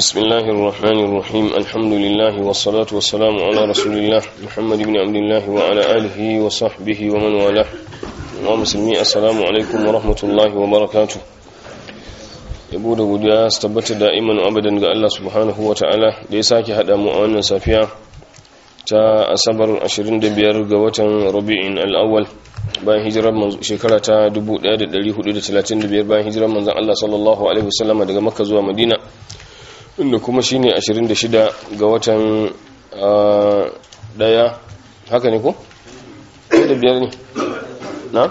بسم الله الرحمن الرحيم الحمد لله والصلاة والسلام على رسول الله محمد بن عبد الله وعلى آله وصحبه ومن والاه ومسلمي السلام عليكم ورحمة الله وبركاته yabo da godiya su tabbata da'iman abadan ga Allah subhanahu wa ta'ala da ya sake haɗa mu a wannan safiya ta asabar 25 ga watan rabi'in al'awwal bayan hijirar shekara ta 1435 bayan hijirar manzan Allah sallallahu alaihi wasallama daga makka zuwa madina inda kuma shine 26 ga watan daya haka ne ko? da biyar ne na?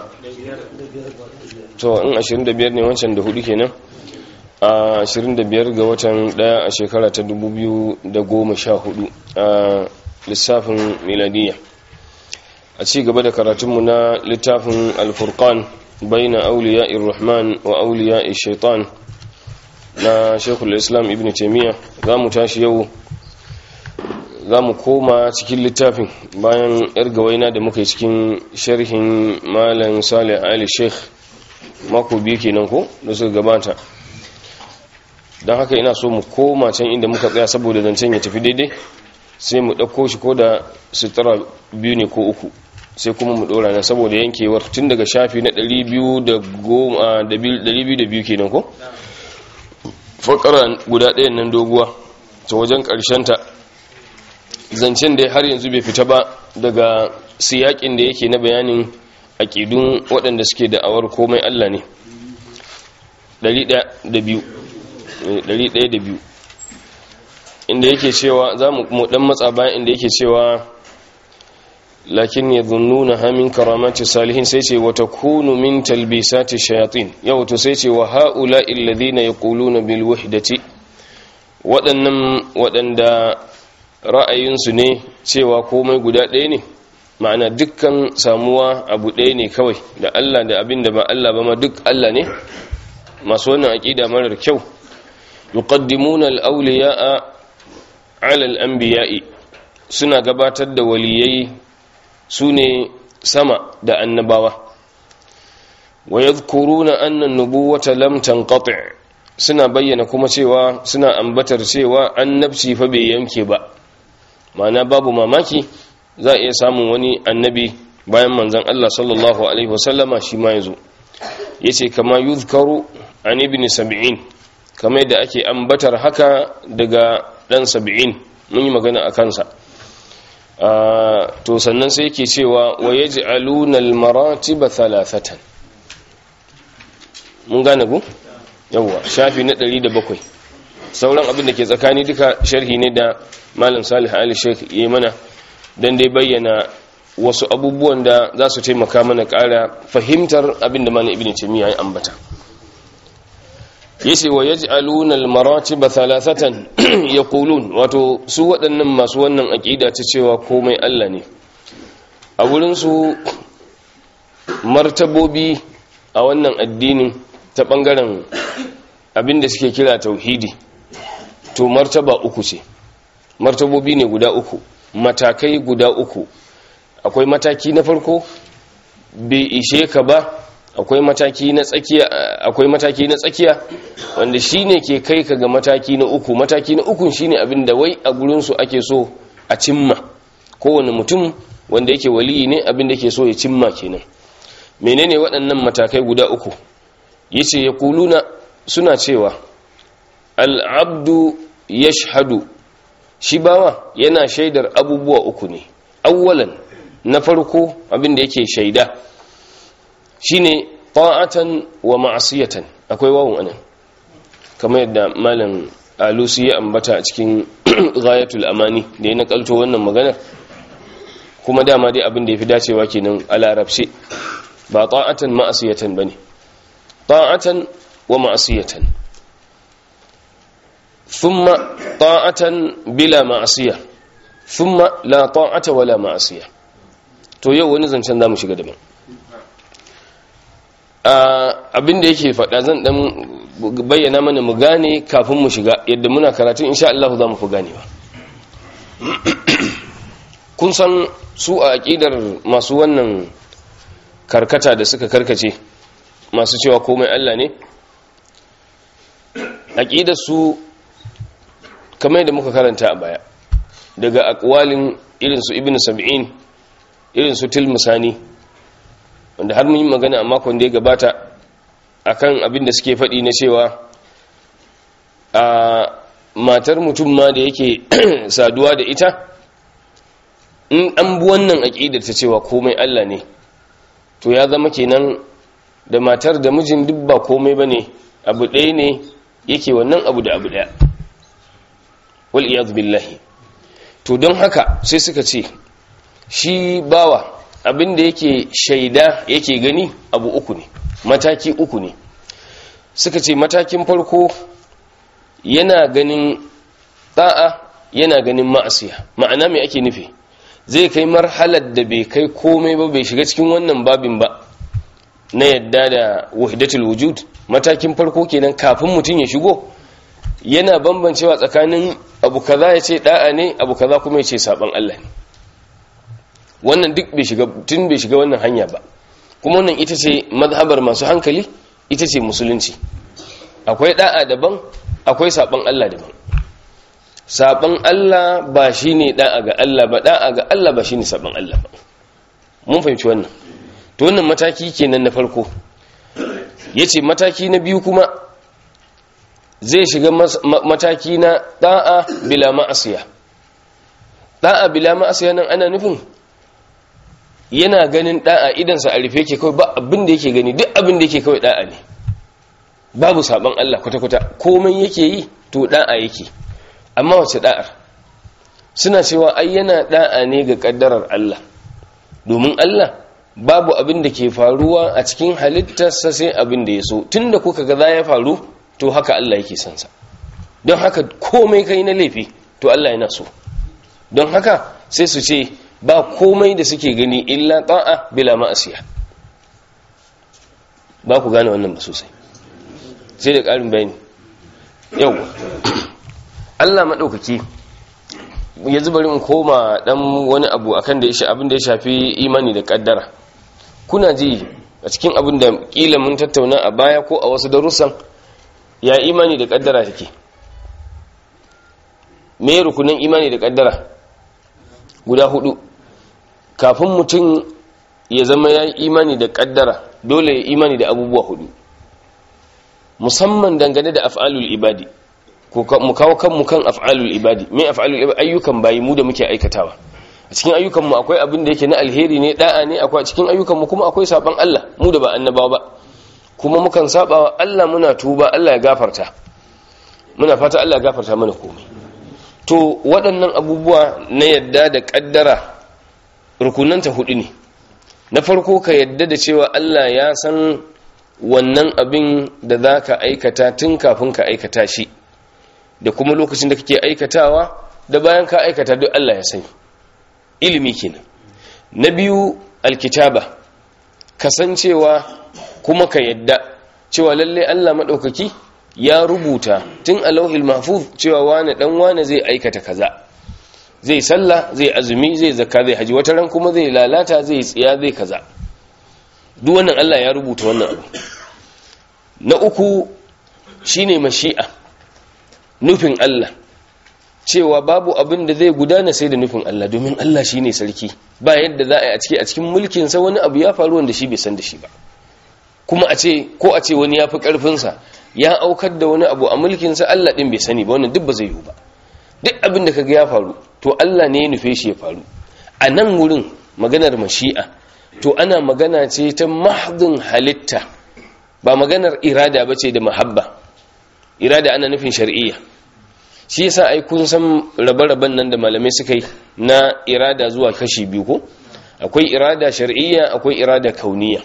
to in 25 ne wancan da hudu kenan a 25 ga watan daya a shekara ta 2014 a lissafin miladiya a ci gaba da karatunmu na littafin alfurkan baina auliya irrahman wa auliya shaitan na shekul islam ibn taimiyya za mu tashi yau za mu koma cikin littafin bayan yar gawaina da muka yi cikin sharhin malam salih ali sheikh mako biyu kenan ko da suka gabata don haka ina so mu koma can inda muka tsaya saboda zancen ya tafi daidai sai mu ɗauko shi ko da sutura biyu ne ko uku sai kuma mu ɗora nan saboda yankewar tun daga shafi na 202 kenan ko? fakara guda ɗayan nan doguwa ta wajen ta zancen da har yanzu bai fita ba daga siyakin da yake na bayanin aƙidun waɗanda suke da'awar komai Allah ne 102 inda yake cewa za mu dan matsa bayan inda yake cewa lakin ya zunnuna hamin karamati salihin sai ce wata kunu min talbisati shayatin yau to sai ce wa ha'ula illadhina yaquluna bil wahdati waɗannan waɗanda ra'ayinsu ne cewa komai guda ɗaya ne ma'ana dukkan samuwa abu ɗaya ne kawai da Allah da abin da ba Allah ba ma duk Allah ne masu wannan aƙida marar kyau yuqaddimuna al-awliya'a 'ala al-anbiya'i suna gabatar da waliyai sune sama da annabawa wa yadhkuruna anna an-nubuwata lam tanqati' suna bayyana kuma cewa suna ambatar cewa annabci fa bai yanke ba ma'ana babu mamaki za a iya samun wani annabi bayan manzon Allah sallallahu alaihi wasallama shi ma yazo yace kama yuzkaru an ibn sab'in kamar yadda ake ambatar haka daga dan sab'in mun yi magana a kansa to sannan sai yake cewa wa yaj'aluna al-maratiba thalathatan mun gane ku yawa shafi na 107 sauran abin da ke tsakani duka sharhi ne da malam salih ali sheikh yi mana dan dai bayyana wasu abubuwan da za su taimaka mana ƙara fahimtar abin da malam ibn taymiya ya ambata yace wa yaj'aluna al-maratib thalathatan yaqulun wato su waɗannan masu wannan aqida ta cewa komai Allah ne a wurin su martabobi a wannan addinin ta bangaren abinda suke kira tauhidi to martaba uku ce martabobi ne guda uku matakai guda uku akwai mataki na farko bai ishe ka ba akwai mataki na tsakiya akwai mataki na tsakiya wanda shine ke kai ka ga mataki na uku mataki na uku shine abin da wai a gurin su ake so a cimma kowane mutum wanda yake waliyi ne abin da yake so ya cimma kenan menene waɗannan matakai guda uku yace yaquluna suna cewa al-abdu yashhadu shi bawa yana shaidar abubuwa uku ne awwalan na farko abin da yake shaida shine ta'atan wa ma'asiyatan akwai wawun anan kamar yadda malam alusi ya ambata a cikin ghayatul amani da ya nakalto wannan maganar kuma dama dai abin da yafi dacewa kenan a larabci ba ta'atan ma'asiyatan bane ta'atan wa ma'asiyatan thumma ta'atan bila ma'asiya thumma la ta'ata wala ma'asiya to yau wani zancen zamu shiga daban abin da yake faɗa zan ɗan bayyana mana mu gane kafin mu shiga yadda muna karatun insha Allah za mu fi ganewa kun san su a aƙidar masu wannan karkata da suka karkace masu cewa komai Allah ne aƙidar su kamar yadda muka karanta a baya daga akwalin irinsu ibn sab'in irinsu tilmusani wanda har mun yi magana a makon da ya gabata akan abin da suke faɗi na cewa a matar mutum ma da yake saduwa da ita in an bi wannan aƙidar ta cewa komai Allah ne to ya zama kenan da matar da mijin duk ba komai ba ne abu ɗaya ne yake wannan abu da abu ɗaya wal iyaz billahi to don haka sai suka ce shi bawa abinda yake shaida yake gani abu uku ne mataki uku ne suka ce matakin farko yana ganin da'a yana ganin ma'asiya ma'ana mai ake nufi zai kai marhalar da bai kai komai ba bai shiga cikin wannan babin ba na yadda da wahidatul wujud matakin farko kenan kafin mutum ya shigo yana bambancewa tsakanin abu kaza ya ce da'a ne abu kaza kuma ya ce saban Allah ne wannan duk bai shiga tun bai shiga wannan hanya ba kuma wannan ita ce mazhabar masu hankali ita ce musulunci akwai da'a daban akwai saban Allah daban saban Allah ba shine da'a ga Allah ba da'a ga Allah ba shine saban Allah ba mun fahimci wannan to wannan mataki kenan na farko yace mataki na biyu kuma zai shiga mataki na da'a bila ma'asiya da'a bila ma'asiya nan ana nufin yana ganin da'a idansa a rufe yake kawai ba abin da yake gani duk abin da yake kawai da'a ne babu saban Allah kwata-kwata komai yake yi to da'a yake amma wace da'ar suna cewa ai yana da'a ne ga kaddarar Allah domin Allah babu abin da ke faruwa a cikin halittarsa sai abin da ya so tunda kuka ga za ya faru to haka Allah yake son sa don haka komai kai na laifi to Allah yana so don haka sai su ce ba komai da suke gani illa ta'a bila ma'asiya ba ku gane wannan ba sosai sai da ƙarin bayani yau Allah maɗaukaki yanzu bari in koma ɗan wani abu akan da ya abin da ya shafi imani da ƙaddara kuna ji a cikin abin da ƙila mun tattauna a baya ko a wasu darussan ya imani da ƙaddara take me rukunin imani da ƙaddara guda hudu kafin mutum ya zama ya imani da ƙaddara dole ya imani da abubuwa hudu musamman dangane da af'alul ibadi mu kawo kanmu kan af'alul ibadi me af'alul ibadi ayyukan bayi mu da muke aikatawa a cikin ayyukan mu akwai abin da yake na alheri ne da'a ne akwai a cikin ayyukan mu kuma akwai saban Allah mu da ba annabawa ba kuma mukan saba wa Allah muna tuba Allah ya gafarta muna fata Allah ya gafarta mana komai to waɗannan abubuwa na yadda da kaddara rukunanta hudu ne na farko ka yadda da cewa Allah ya san wannan abin da za ka aikata tun kafin ka aikata shi da kuma lokacin da kake aikatawa da bayan ka aikata duk Allah ya sani ilimi kenan na biyu alkitaba kasancewa kuma ka yadda cewa lalle Allah maɗaukaki ya rubuta tun a lauhil mahfuz cewa wane dan wane zai aikata kaza zai sallah zai azumi zai zakka zai haji wata ran kuma zai lalata zai tsiya zai kaza duk wannan Allah ya rubuta wannan abu na uku shine mashi'a nufin Allah cewa babu abin da zai gudana sai da nufin Allah domin Allah shine sarki ba yadda za a yi a ciki a cikin mulkin sa wani abu ya faru wanda shi bai san da shi ba kuma a ce ko a ce wani ya fi karfin sa ya aukar da wani abu a mulkin sa Allah din bai sani ba wannan duk ba zai yiwu ba duk abin da kaga ya faru to Allah ne ya nufe shi ya faru a nan wurin maganar mashi'a to ana magana ce ta mahdin halitta ba maganar irada ba ce da mahabba irada ana nufin shar'iyya shi yasa ai kun san rabe-raben nan da malamai suka yi na irada zuwa kashi biyu ko akwai irada shar'iyya akwai irada kauniya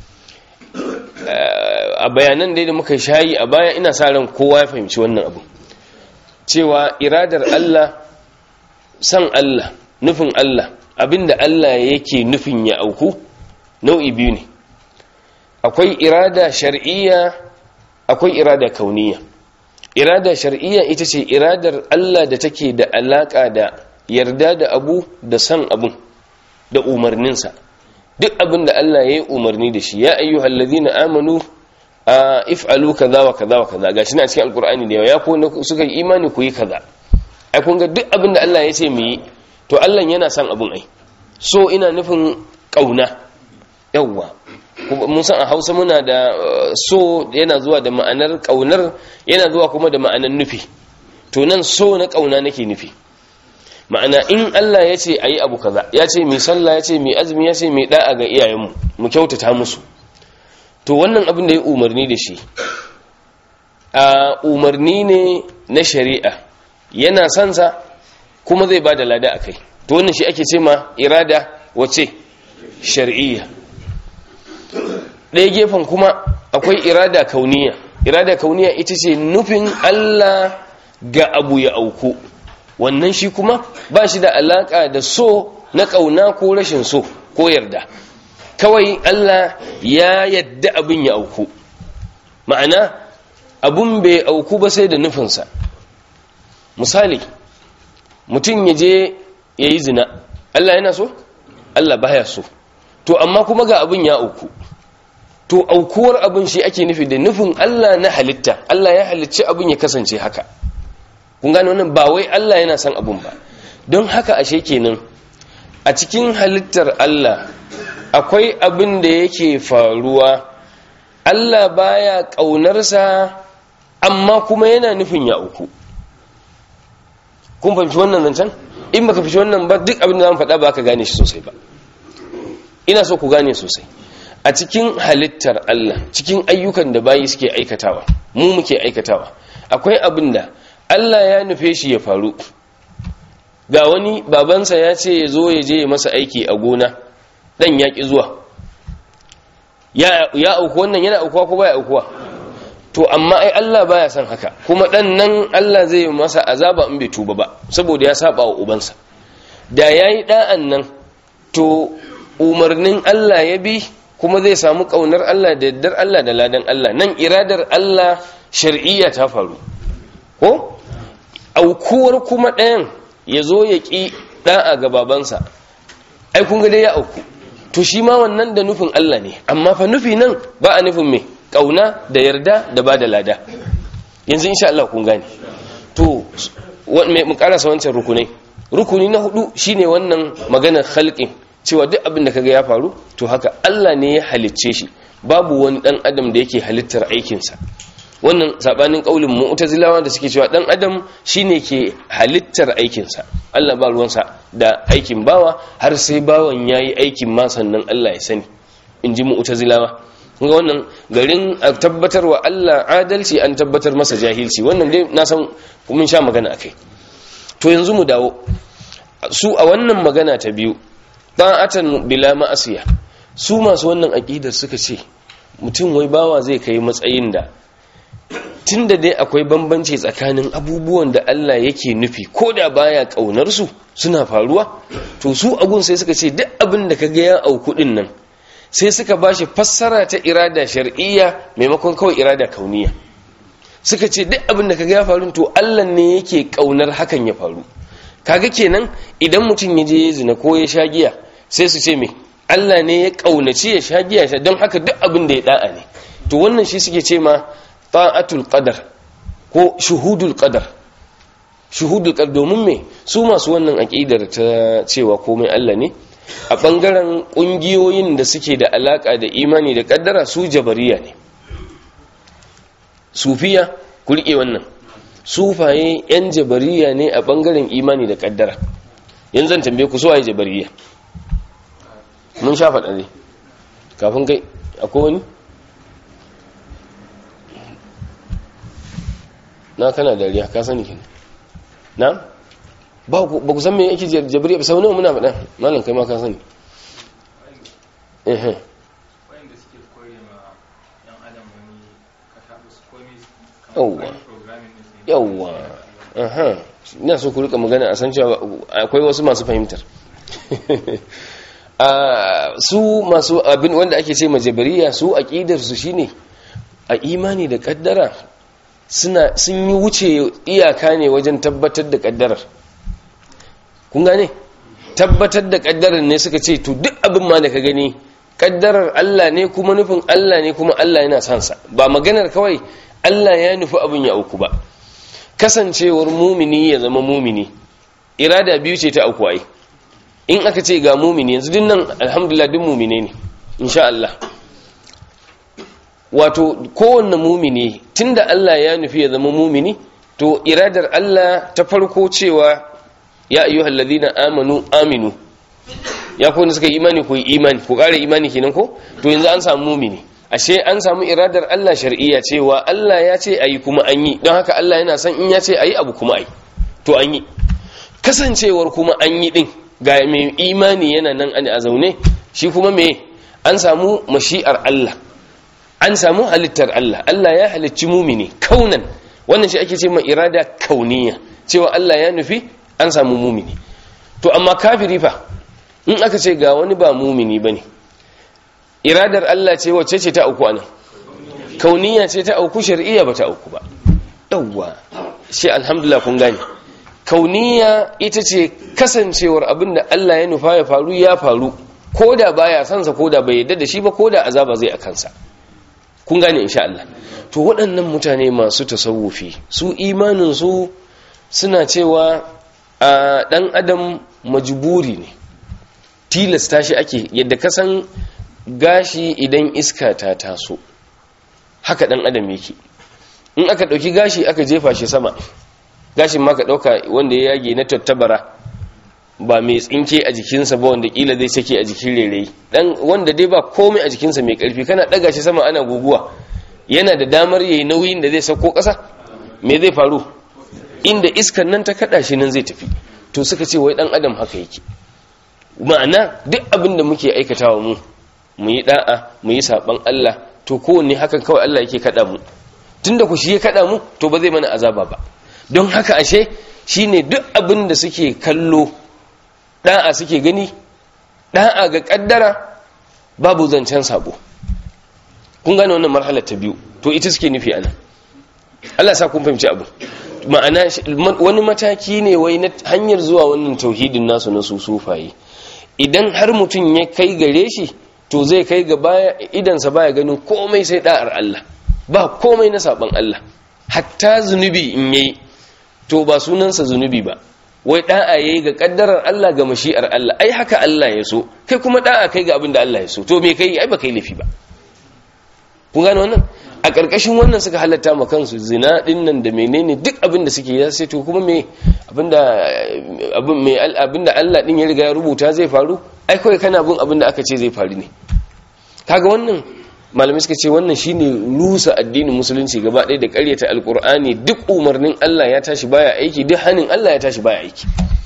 a bayanan dai da muka shayi a baya ina sa ran kowa ya fahimci wannan abu cewa iradar Allah san Allah nufin Allah abinda Allah yake nufin ya auku nau'i biyu ne akwai irada shar'iyya akwai irada kauniya irada shar'iyya ita ce iradar Allah da take da alaka da yarda da abu da san abun da umarninsa duk abin da Allah ya yi umarni da shi ya ayyuhal ladina amanu a if'alu kaza wa kaza wa kaza gashi na cikin alqur'ani da ya ko suka yi imani ku yi kaza ai kun ga duk abin da Allah ya ce mu yi to Allah yana son abin ai so ina nufin kauna yawwa mun san a Hausa muna da so yana zuwa da ma'anar kaunar yana zuwa kuma da ma'anar nufi to nan so na kauna nake nufi ma'ana in Allah ya ce ayi abu kaza ya ce mai sallah ya ce mai azumi ya ce mai da'a ga iyayenmu mu kyautata musu to wannan abin da ya umarni da shi a umarni ne na shari'a yana sansa kuma zai ba da lada a kai to wannan shi ake ce ma irada wace shari'iyya ɗaya gefen kuma akwai irada kauniya irada kauniya ita ce nufin Allah ga abu ya auku wannan shi kuma ba shi da alaka da so na ƙauna ko rashin so ko yarda kawai Allah ya yadda abin ya auku ma'ana abun bai auku ba sai da nufinsa misali mutum ya je ya yi zina Allah yana so? Allah baya so to amma kuma ga abin ya auku to aukuwar abin shi ake nufi da nufin Allah na halitta Allah ya halicci abin ya kasance haka kun gane wannan ba wai Allah yana son abin ba don haka ashe kenan a cikin halittar Allah akwai abin da yake faruwa Allah baya ƙaunarsa amma kuma yana nufin ya uku kun fahimci wannan zancen in baka fahimci wannan ba duk abin da zan faɗa ba ka gane shi sosai ba ina so ku gane sosai a cikin halittar Allah cikin ayyukan da bayi suke aikatawa mu muke aikatawa akwai abin da Allah ya nufe shi ya faru ga wani babansa ya ce ya zo ya je ya masa aiki a gona dan ya ki zuwa ya auku wannan yana aukuwa ko baya aukuwa to amma ai Allah baya son haka kuma dan nan Allah zai masa azaba in bai tuba ba saboda ya saba wa ubansa da yayi da'an nan to umarnin Allah ya bi kuma zai samu kaunar Allah da yaddar Allah da ladan Allah nan iradar Allah shar'iyya ta faru ko aukuwar kuma ɗayan ya zo ya ƙi ɗa'a ga babansa ai kun ga dai ya auku to shi ma wannan da nufin Allah ne amma fa nufi nan ba a nufin me kauna da yarda da ba da lada yanzu insha Allah kun gane to mu karasa wancan rukunai rukuni na hudu shine wannan maganar khalqin cewa duk abin da kaga ya faru to haka Allah ne ya halicce shi babu wani dan adam da yake halittar aikinsa wannan sabanin kaulin mu'tazilawa da suke cewa dan adam shine ke halittar aikinsa Allah ba ruwansa da aikin bawa har sai bawan yayi aikin ma sannan Allah ya sani inji mu'tazilawa kuma wannan garin a tabbatarwa Allah adalci an tabbatar masa jahilci wannan dai na san mun sha magana akai to yanzu mu dawo su a wannan magana ta biyu ta'atan bila ma'asiya su masu wannan aqidar suka ce mutum wai bawa zai kai matsayin da tunda dai akwai bambanci tsakanin abubuwan da Allah yake nufi ko da baya kaunar su suna faruwa to su agun sai suka ce duk abin da kaga ya auku din nan sai suka bashi fassara ta irada shar'iyya maimakon kawai irada kauniya suka ce duk abin da kaga ya faru to Allah ne yake kaunar hakan ya faru kaga kenan idan mutum ya je ya zina ko ya sha giya sai su ce me Allah ne ya kaunaci ya sha giya don haka duk abin da ya da'a ne to wannan shi suke ce ma ta'atul qadar ko shuhudul qadar shuhudul qadar domin me su masu wannan aqidar ta cewa komai Allah ne a bangaren kungiyoyin da suke da alaka da imani da kaddara su jabariya ne sufiya ku rike wannan sufaye yan jabariya ne a bangaren imani da kaddara yanzu zan tambaye ku suwaye jabariya mun sha faɗa ne kafin kai akwai wani na kana dariya ka sani kin na ba ku san me yake jabariya ba sau nawa muna faɗa malam kai ma ka sani eh yawwa yawwa aha ina so ku rika magana a san cewa akwai wasu masu fahimtar su masu abin wanda ake ce majabariya su aqidar su shine a imani da kaddara suna sun yi wuce iyaka ne wajen tabbatar da kaddarar kun gane tabbatar da kaddarar ne suka ce to duk abin ma da ka gani kaddarar Allah ne kuma nufin Allah ne kuma Allah yana son sa ba maganar kawai Allah ya nufi abin ya auku ba kasancewar mumini ya zama mumini irada biyu ce ta auku ai in aka ce ga mumini yanzu dinnan alhamdulillah duk mumine ne insha Allah wato kowanne mumini tunda Allah ya nufi ya zama mumini to iradar Allah ta farko cewa ya ayyuhal ladina amanu aminu ya ko suka yi imani ko imani ko kare imani kenan ko to yanzu an samu mumini ashe an samu iradar Allah shar'iyya cewa Allah ya ce ayi kuma an yi don haka Allah yana son in ya ce ayi abu kuma ayi to an yi kasancewar kuma an yi din ga mai imani yana nan a zaune shi kuma me an samu mashi'ar Allah an samu halittar Allah Allah ya halicci mumini kaunan wannan shi ake ce ma irada kauniya cewa Allah ya nufi an samu mumini to amma kafiri fa in aka ce ga wani ba mumini bane iradar Allah ce wacce ce ta auku anan kauniya ce ta auku shar'iyya ba ta auku ba yawwa shi alhamdulillah kun gane kauniya ita ce kasancewar abinda Allah ya nufa ya faru ya faru koda baya sansa koda bai yadda da shi ba koda azaba zai a kansa kun gane insha Allah to waɗannan mutane masu tasawufi su imanin su suna cewa a dan adam majburi ne tilasta shi ake yadda kasan gashi idan iska ta taso haka dan adam yake in aka dauki gashi aka jefa shi sama gashin ma ka dauka wanda ya yage na tattabara ba mai tsinke a jikinsa ba wanda kila zai sake a jikin rere dan wanda dai ba komai a jikinsa mai karfi kana daga shi sama ana guguwa yana da damar yayi nauyin da zai sauko kasa me zai faru inda iskan nan ta kada shi nan zai tafi to suka ce wai dan adam haka yake ma'ana duk abin da muke aikatawa mu mu yi da'a mu yi saban Allah to kowanne hakan kawai Allah yake kada mu tunda ku shi ya kada mu to ba zai mana azaba ba don haka ashe shine duk abin da suke kallo da'a suke gani da'a ga kaddara babu zancen sabo kun gane wannan marhalar ta biyu to ita suke nufi anan Allah sa kun fahimci abu ma'ana wani mataki ne wai na hanyar zuwa wannan tauhidin nasu na su sufaye idan har mutum ya kai gare shi to zai kai ga baya idansa baya ganin komai sai da'ar Allah ba komai na saban Allah hatta zunubi in yayi to ba sunansa zunubi ba wai da'a yayi ga kaddarar Allah ga mashi'ar Allah ai haka Allah ya so kai kuma da'a kai ga abin da Allah ya so to me kai ai ba kai lafi ba kun gane wannan a ƙarƙashin wannan suka halatta ma kansu zina din nan da menene duk abin da suke ya sai to kuma me abinda abin me abinda Allah din ya riga ya rubuta zai faru ai kai kana bin abin da aka ce zai faru ne kaga wannan malamai suka ce wannan shine rusa addinin musulunci gaba ɗaya da ƙaryata alkur'ani duk umarnin Allah ya tashi baya aiki duk hanin Allah ya tashi baya aiki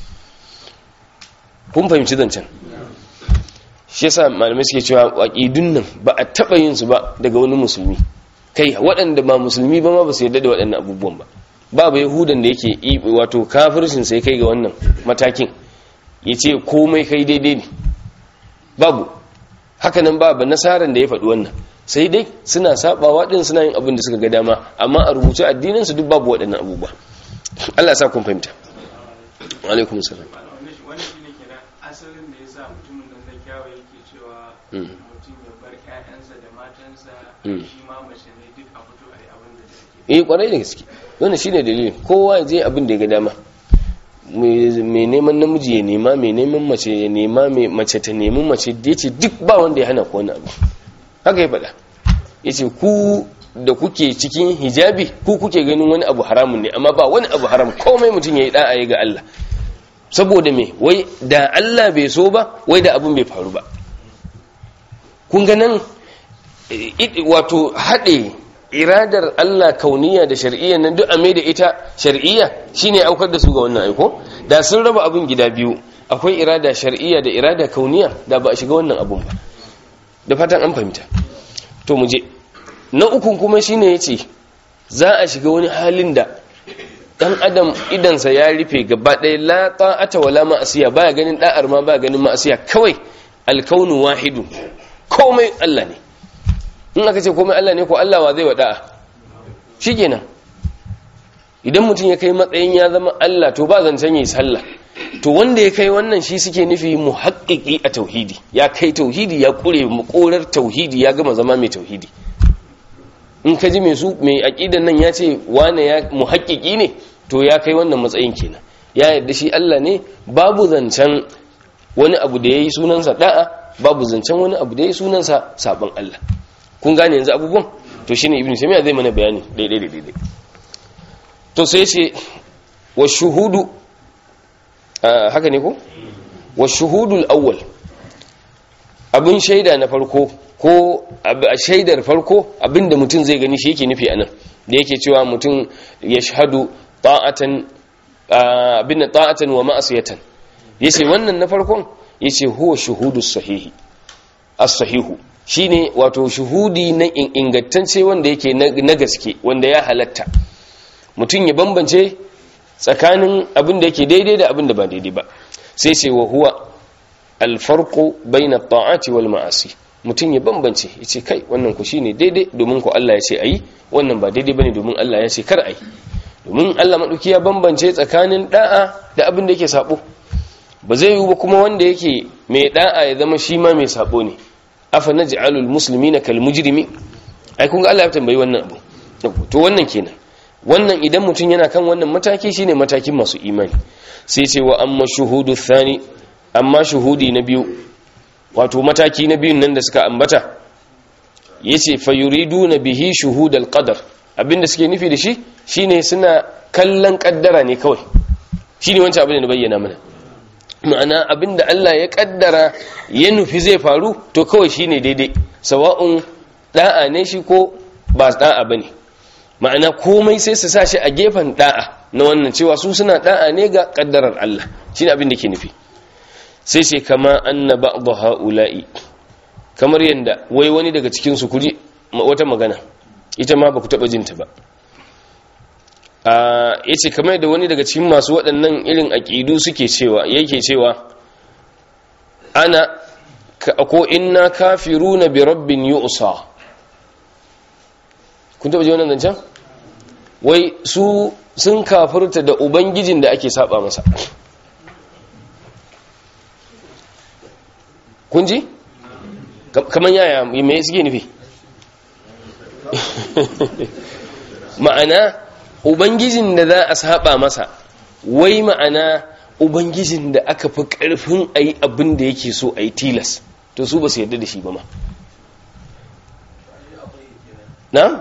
kun fahimci zancen shi yasa malamai suke cewa aqidun nan ba a taba yin su ba daga wani musulmi kai waɗanda ba musulmi ba ma ba su yarda da waɗannan abubuwan ba babu yahudan da yake wato kafircin sai kai ga wannan matakin yace komai kai daidai ne babu hakanan babu nasaran da ya faɗi wannan sai dai suna sabawa din suna yin abin da suka ga dama amma a rubuce addinin su duk babu waɗannan abubuwa Allah ya sa kun fahimta wa alaikum salam wani shi ne kenan asalin da ya sa mutumin nan na kyawa yake cewa mutum ya bar ƴaƴansa da matansa shi ma mace ne duk a fito a yi abin da take eh kwarai da gaske wannan shine dalilin kowa ya je abin da ya ga dama mai neman namiji ya nema mai neman mace ya nema mai mace ta nemi mace da yace duk ba wanda ya hana ku wani abu haka ya faɗa yace ku da kuke cikin hijabi ku kuke ganin wani abu haramun ne amma ba wani abu haram komai mutum ya yi da'a ya ga Allah saboda me wai da Allah bai so ba wai da abin bai faru ba kun ga nan wato haɗe iradar Allah kauniya da shar'iyya nan duk a mai da ita shar'iyya shine aukar da su ga wannan aiko da sun raba abin gida biyu akwai irada shar'iyya da irada kauniya da ba a shiga wannan abun ba da fatan an fahimta to mu je na ukun kuma shine yace za a shiga wani halin da dan adam idansa ya rufe gaba ɗaya la ta'ata wala ma'asiya baya ganin da'ar ma baya ganin ma'asiya kawai alkaunu wahidu komai Allah ne in aka ce komai Allah ne ko Allah wa zai wada'a shikenan idan mutum ya kai matsayin ya zama Allah to ba zancen yi sallah to wanda ya kai wannan shi suke nufi muhaqqiqi a tauhidi ya kai tauhidi ya kure makorar tauhidi ya gama zama mai tauhidi in ka ji mai su mai aqidan nan ya ce wane ya muhaqqiqi ne to ya kai wannan matsayin kenan ya yarda shi Allah ne babu zancen wani abu da yayi sunansa da'a babu zancen wani abu da yayi sunansa saban Allah kun gane yanzu abubuwan to shine ibnu taymiya zai mana bayani daidai daidai to sai ce wa shuhudu haka ne ko wa shuhudul awwal abin shaida na farko ko a shaidar farko abinda mutum zai gani shi yake nufi anan da yake cewa mutum ya shahadu ta'atan abin da ta'atan wa ma'asiyatan yace wannan na farkon yace huwa shuhudus sahihi as-sahihu shine wato shuhudi na ingantacce wanda yake na gaske wanda ya halatta mutum ya bambance tsakanin abin da yake daidai da abin da ba daidai ba sai ce wa huwa alfarqu baina ta'ati wal ma'asi mutum ya bambance yace kai wannan ku shine daidai domin ku Allah ya ce ayi wannan ba daidai bane domin Allah ya ce kar ayi domin Allah madauki ya bambance tsakanin da'a da abin da yake sabo ba zai yi ba kuma wanda yake mai da'a ya zama shi ma mai sabo ne afa naj'alul muslimina kal mujrimi ai kun ga Allah ya tambayi wannan abu to wannan kenan wannan idan mutum yana kan wannan mataki shine matakin masu imani sai ce wa amma shuhudu thani amma shuhudi na biyu wato mataki na biyun nan da suka ambata yace fayuriduna bihi shuhudal qadar abinda suke nufi da shi shine suna kallon kaddara ne kawai shine wancan abin da na bayyana mana ma'ana abinda Allah ya kaddara ya nufi zai faru to kawai shine daidai sawa'un da'a ne shi ko ba da'a bane ma'ana komai sai su sa shi a gefen da'a na wannan cewa su suna da'a ne ga kaddarar Allah shine abin da ke nufi sai sai kama anna ba'd haula'i kamar yanda wai wani daga cikin su kuri wata magana ita ma baku taba jinta ba a yace kamar da wani daga cikin masu waɗannan irin aqidu suke cewa yake cewa ana ko inna kafiruna bi rabbin yu'sa kun taba ji wannan zancen wai su sun kafirta da ubangijin da ake saba masa kun ji kamar yaya mai suke nufi ma'ana ubangijin da za a saba masa wai ma'ana ubangijin da aka fi karfin a yi abin da yake so a yi tilas to su ba su yarda da shi ba ma na?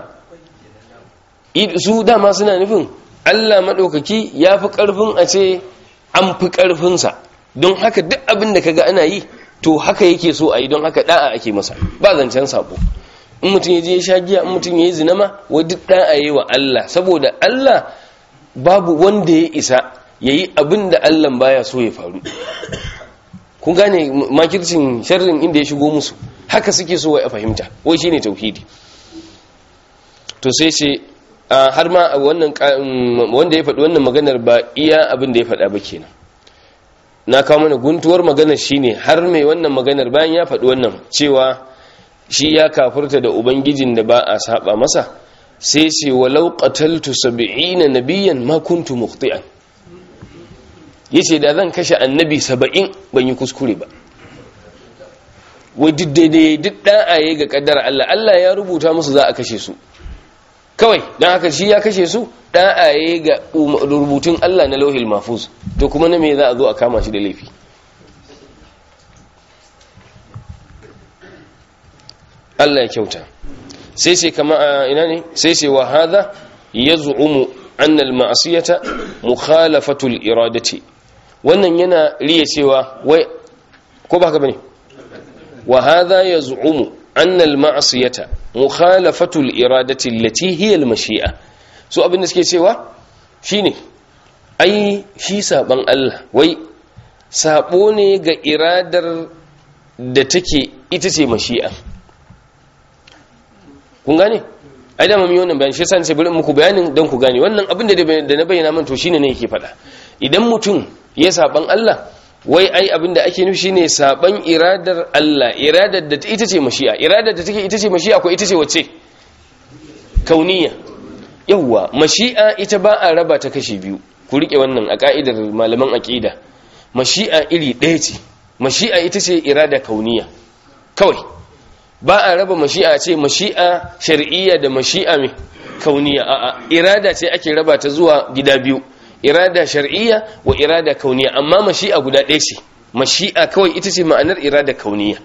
su dama suna nufin Allah maɗaukaki ya fi ƙarfin a ce an fi ƙarfinsa don haka duk abin da kaga ana yi to haka yake so a yi don haka ɗa'a ake masa ba zancen sabo in mutum ya je ya sha giya in mutum ya yi zinama wa duk ɗa'a yi wa Allah saboda Allah babu wanda ya isa ya yi abin da Allah baya so ya faru kun gane makircin sharrin inda ya shigo musu haka suke so wai a fahimta wai shine tauhidi to sai ce har ma wannan wanda ya faɗi wannan maganar ba iya abin da ya faɗa ba kenan na kawo mana guntuwar maganar shine har mai wannan maganar bayan ya faɗi wannan cewa shi ya kafurta da ubangijin da ba a saba masa sai ce walau qataltu sab'ina nabiyyan ma kuntu mukhti'an yace da zan kashe annabi 70 ban yi kuskure ba wai duk daidai duk da'aye ga kaddara Allah Allah ya rubuta musu za a kashe su kawai don haka shi ya kashe su ɗa'aye ga rubutun Allah na lauhil mafuz to kuma na me za a zo a kama shi da laifi Allah ya kyauta sai sai kama a ina ne sai sai wa hadha yaz'umu anna al-ma'siyata mukhalafatu al-iradati wannan yana riya cewa wai ko ba haka bane wa hadha yaz'umu anna al-ma'siyata mukhalafatu al-iradati allati hiya al-mashi'a so abin da suke cewa shine ai shi saban Allah wai sabo ne ga iradar da take ita ce mashi'a kun gane ai da mami wannan bayan shi yasa sai bari muku bayanin dan ku gane wannan abin da da na bayyana man to shine ne yake faɗa idan mutum ya saban Allah wai ai abin da ake nufi shine saban iradar Allah iradar da ita ce mashi'a iradar da take ita ce mashi'a ko ita ce wacce kauniya yawwa mashi'a ita ba a raba ta kashi biyu ku rike wannan a ka'idar malaman aqida mashi'a iri ɗaya ce mashi'a ita ce irada kauniya kawai ba a raba mashi'a ce mashi'a shar'iyya da mashi'a mai kauniya a'a irada ce ake raba ta zuwa gida biyu irada shar'iyya wa irada kauniya amma mashi'a guda ɗaya ce mashi'a kawai ita ce ma'anar irada kauniya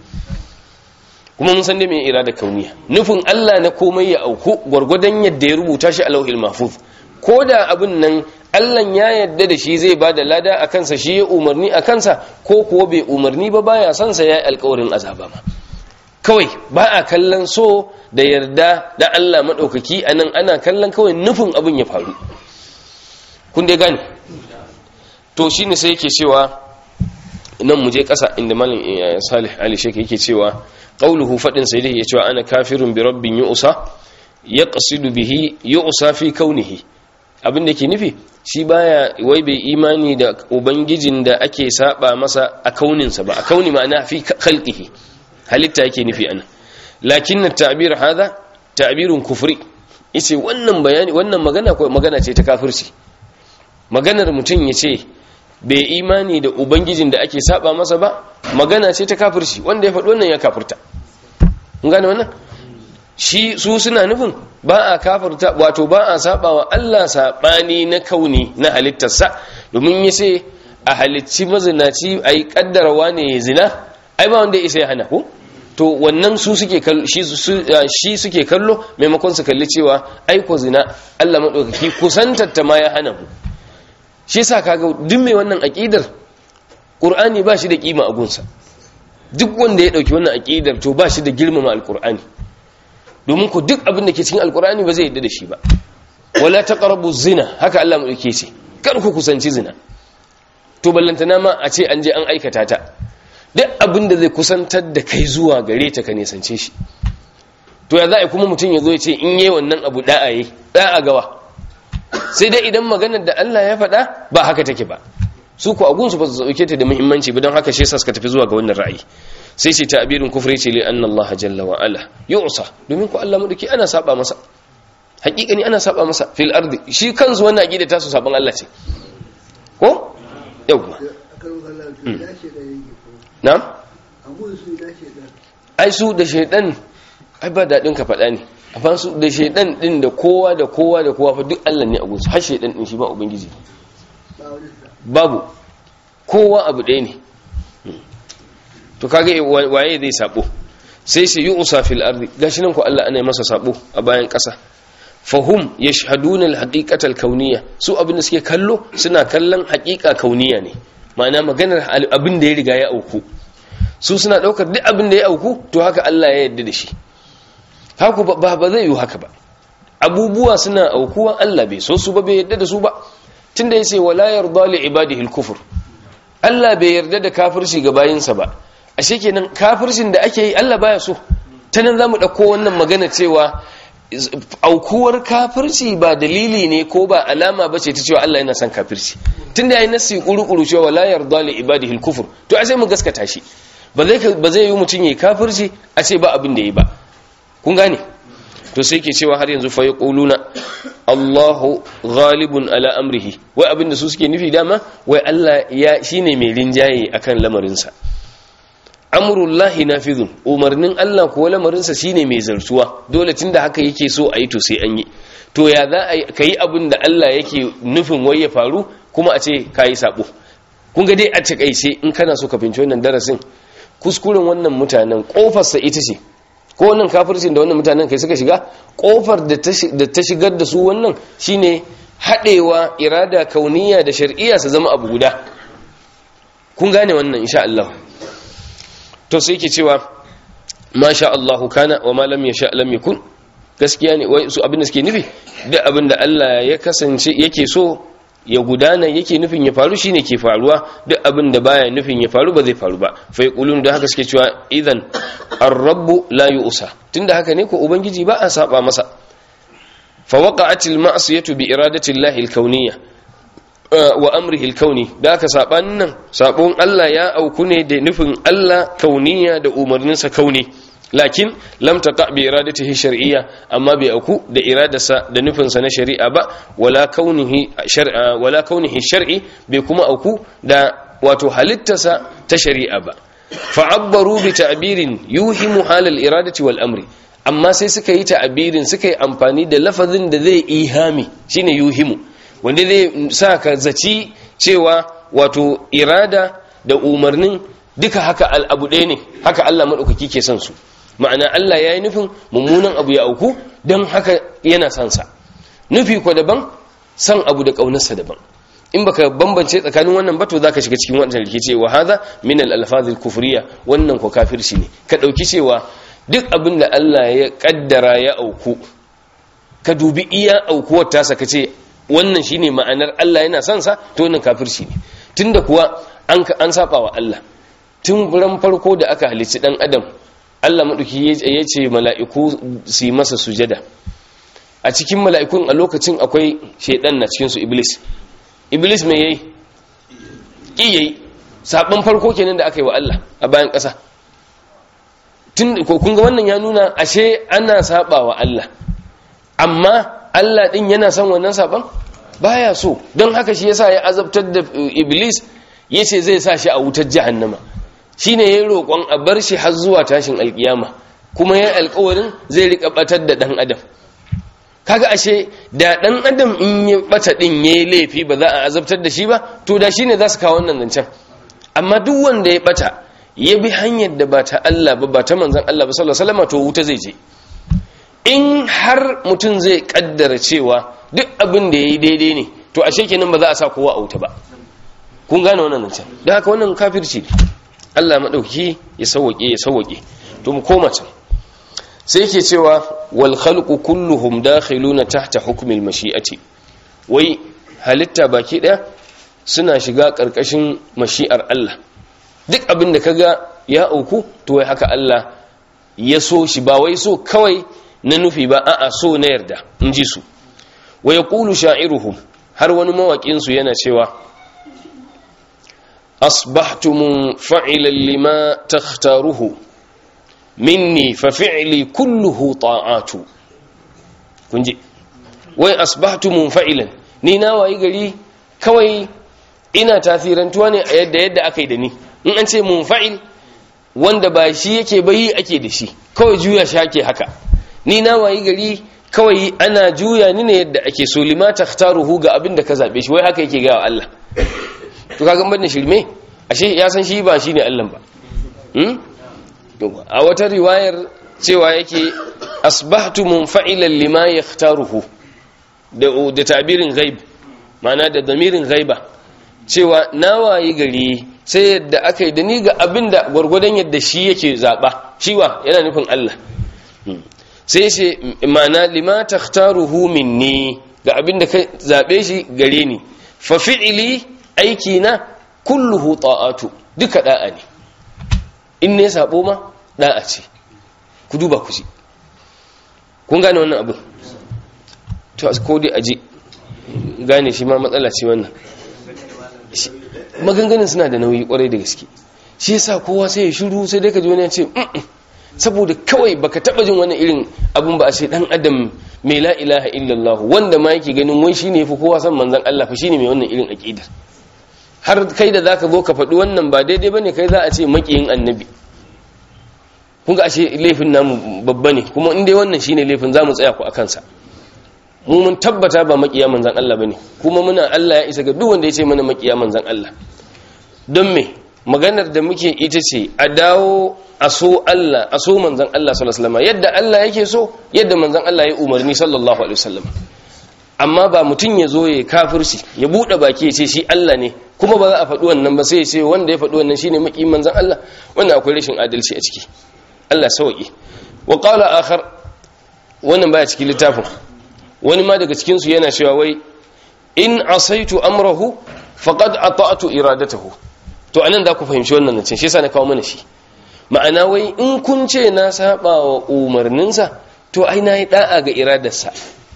kuma mun san da mai irada kauniya nufin Allah na komai ya auku gwargwadon yadda ya rubuta shi a lauhil mahfuz ko da abin nan Allah ya yadda da shi zai bada lada a kansa shi ya umarni a kansa ko kuwa bai umarni ba baya son sa yayi alƙawarin azaba ma kawai ba a kallon so da yarda da Allah madaukaki anan ana kallon kawai nufin abin ya faru kun dai gane to shine sai yake cewa nan mu je ƙasa inda malam Salih Ali Sheikh yake cewa qauluhu fadin sai dai cewa ana kafirun bi rabbin yu'sa yaqsidu bihi yu'sa fi kaunihi abin da ke nufi shi baya wai bai imani da ubangijin da ake saba masa a kauninsa ba a kauni ma'ana fi khalqihi halitta yake nufi ana lakin at-ta'bir hadha ta'birun kufri yace wannan bayani wannan magana ko magana ce ta kafirci maganar mutum yace bai imani da ubangijin da ake saba masa ba magana ce ta kafirci wanda ya faɗi wannan ya kafirta mun gane wannan shi su suna nufin ba a kafirta wato ba a saba wa Allah sabani na kauni na halittarsa domin ya ce a halicci mazinaci a yi kaddarawa ne ya zina ai ba wanda isa ya hana ko to wannan su suke kallo shi suke kallo maimakon su kalli cewa aiko zina Allah madaukaki kusantatta ma ya hana mu shi yasa kaga duk mai wannan aqidar qur'ani ba shi da kima a gunsa duk wanda ya dauki wannan aqidar to ba shi da girmama alqur'ani domin ku duk abin da ke cikin alqur'ani ba zai yadda da shi ba wala taqrabu zina haka Allah mu dake ce kar ku kusanci zina to ballantana ma a ce an je an aikata ta duk abin da zai kusantar da kai zuwa gare ta ka nesance shi to ya za a kuma mutum ya zo ya ce in yi wannan abu da'a yi da'a gawa sai dai idan maganar da Allah ya faɗa ba haka take ba su ku agunsu ba su dauke ta da muhimmanci ba don haka shi yasa suka tafi zuwa ga wannan ra'ayi sai ce ta'birin kufri ce li anna Allah jalla wa ala yu'sa domin ku Allah madauki ana saba masa hakikani ana saba masa fil ardi shi kansu wannan aqida ta su saban Allah ce ko yawwa na'am ai su da shaydan ai ba dadin ka faɗa ne a su da shaydan din da kowa da kowa da kowa fa duk Allah ne a gunsu har shaydan din shi ba ubangiji babu kowa abu ɗaya ne to kage waye zai sabo sai sai yi usa fil ardi gashi nan ko Allah ana masa sabo a bayan ƙasa fahum yashhaduna al-haqiqata al-kauniyya su abin da suke kallo suna kallon haqiqa kauniya ne ma'ana maganar abin da ya riga ya auku su suna daukar duk abin da ya auku to haka Allah ya yarda da shi haku ba ba zai yi haka ba abubuwa suna aukuwa Allah bai so su ba bai yarda da su ba tunda yace wala yarda li ibadihi al-kufr Allah bai yarda da kafirci ga bayinsa ba ashe kenan kafircin da ake yi Allah baya so ta nan zamu dauko wannan magana cewa aukuwar kafirci ba dalili ne ko ba alama ba ce ta cewa Allah yana son kafirci tunda yayi nasi kuru-kuru cewa la yarda li ibadihi al-kufr to a sai mu gaskata shi ba zai ba zai yi mutun yayi kafirci a ce ba abin da yayi ba kun gane to sai ke cewa har yanzu fa yaquluna Allahu ghalibun ala amrihi wai abin da su suke nufi dama wai Allah ya shine mai rinjaye akan lamarinsa amurullahi nafizun umarnin Allah kuwa lamarinsa shine mai zartuwa dole tunda haka yake so a yi to sai an yi to ya za a ka yi abin da Allah yake nufin wai ya faru kuma a ce ka yi sabo kun ga dai a takaice in kana so ka finci wannan darasin kuskuren wannan mutanen kofarsa ita ce ko wannan kafircin da wannan mutanen kai suka shiga kofar da ta shigar da su wannan shine haɗewa irada kauniya da shar'iyya su zama abu guda kun gane wannan insha Allah to sai yake cewa masha Allahu kana wa ma lam yasha lam yakun gaskiya ne wai su abin da suke nufi duk abin da Allah ya kasance yake so ya gudana yake nufin ya faru shine ke faruwa duk abin da baya nufin ya faru ba zai faru ba fa yaqulun da haka suke cewa idan ar-rabbu la yu'sa tunda haka ne ko ubangiji ba a saba masa fa waqa'atil ma'siyatu bi iradati Allah al-kawniyya wa amrihi al-kauni da aka sabanin nan sabon Allah ya auku ne da nufin Allah kauniya da umarninsa kauni lakin lam taqa bi iradatihi shar'iyya amma bai auku da iradarsa da nufinsa na shari'a ba wala kaunihi shar'a wala kaunihi shar'i bai kuma auku da wato halittarsa ta shari'a ba fa'abbaru bi ta'birin yuhimu halal iradati wal amri amma sai suka yi ta'abirin suka yi amfani da lafazin da zai ihami shine yuhimu wanda zai sa ka zaci cewa wato irada da umarnin duka haka al'abu ɗaya ne haka Allah maɗaukaki ke son su ma'ana Allah ya yi nufin mummunan abu ya auku don haka yana son sa nufi ko daban san abu da ƙaunarsa daban in baka bambance tsakanin wannan bato zaka shiga cikin wannan rikici wa hadha min al-alfazil kufriya wannan ko kafirci ne ka dauki cewa duk abin da Allah ya kaddara ya auku ka dubi iya aukuwar tasa kace wannan shine ma'anar Allah yana son sa to wannan kafirci ne tunda kuwa an an saba wa Allah tun ran farko da aka halicci dan adam Allah maduki ya ce mala'iku su yi masa sujada a cikin mala'ikun a lokacin akwai shedan na cikin su iblis iblis mai yayi ki yayi sabon farko kenan da aka yi wa Allah a bayan ƙasa tun ko kun ga wannan ya nuna ashe ana saba wa Allah amma Allah din yana son wannan saban baya so don haka shi yasa ya azabtar da iblis yace zai sa shi a wutar jahannama shine yayin roƙon a bar shi har zuwa tashin alkiyama kuma yayin alƙawarin zai rika batar da dan adam kaga ashe da dan adam in ya bata din yayi laifi ba za a azabtar da shi ba to da shine za su kawo wannan zancen amma duk wanda ya bata ya bi hanyar da ba ta Allah ba ba ta manzon Allah ba sallallahu alaihi wasallam to wuta zai je in har mutum zai kaddara cewa duk abin da yayi daidai ne to ashe kenan ba za a sa kowa a wuta ba kun gane wannan zancen dan haka wannan kafirci ne Allah madauki ya sauke ya sauke to mu koma can sai yake cewa wal khalqu kulluhum dakhiluna tahta hukmi al mashi'ati wai halitta baki daya suna shiga karkashin mashi'ar Allah duk abin da kaga ya auku to wai haka Allah ya so shi ba wai so kawai na nufi ba a'a so na yarda in ji su wa yaqulu sha'iruhum har wani mawaƙin su yana cewa asbahtu munfa'ilan lima takhtaruhu minni fa fi'li kulluhu ta'atu kunji wai asbahtu munfa'ilan ni na wayi gari kawai ina tasirantuwa ne a yadda yadda aka yi da ni in an ce munfa'il wanda ba shi yake bayi ake da shi kawai juya shi ake haka ni na wayi gari kawai ana juya ni ne yadda ake so lima takhtaruhu ga abin da ka zabe shi wai haka yake ga Allah to kaga ban shirme ashe ya san shi ba shine Allah ba hmm? a wata riwayar cewa yake asbahtu munfa'ilan lima yakhtaruhu da da tabirin ghaib ma'ana da damirin ghaiba cewa na wayi gari sai yadda aka yi da ni ga abin da gwargwadon yadda shi yake zaɓa shiwa yana nufin Allah sai ce ma'ana lima takhtaruhu minni ga abin da ka zaɓe shi gare ni fa fi'ili aiki na kulluhu ta'atu duka da'a ne in ne sabo ma da'a ce ku duba ku ji kun gane wannan abu to ko dai aje gane shi ma matsala ce wannan maganganun suna da nauyi kwarai da gaske shi yasa kowa sai ya shiru sai dai ka ji wani ya ce saboda kawai baka taba jin wani irin abun ba a ce dan adam mai la ilaha illallah wanda ma yake ganin wai shine yafi kowa san manzon Allah fa shine mai wannan irin aqidar har kai da zaka zo ka faɗi wannan ba daidai bane kai za a ce makiyin annabi kun ga ashe laifin namu babba ne kuma in dai wannan shine laifin zamu tsaya ku akan sa mu mun tabbata ba makiya manzan Allah bane kuma muna Allah ya isa ga duk wanda ya ce mana makiya manzan Allah don me maganar da muke ita ce a dawo a so Allah a so manzan Allah sallallahu alaihi wasallam yadda Allah yake so yadda manzan Allah ya umarni sallallahu alaihi wasallam amma ba mutum ya zo ya kafirci ya bude baki ya ce shi Allah ne kuma ba za a faɗi wannan ba sai ya ce wanda ya faɗi wannan shine makiyin manzan Allah wannan akwai rashin adalci a ciki Allah sauki wa qala akhar wannan baya cikin littafin wani ma daga cikinsu yana cewa wai in asaitu amrahu faqad ata'tu iradatahu to anan za ku fahimci wannan nan shi yasa na kawo mana shi ma'ana wai in kun ce na saba wa umarninsa to ai na yi da'a ga iradarsa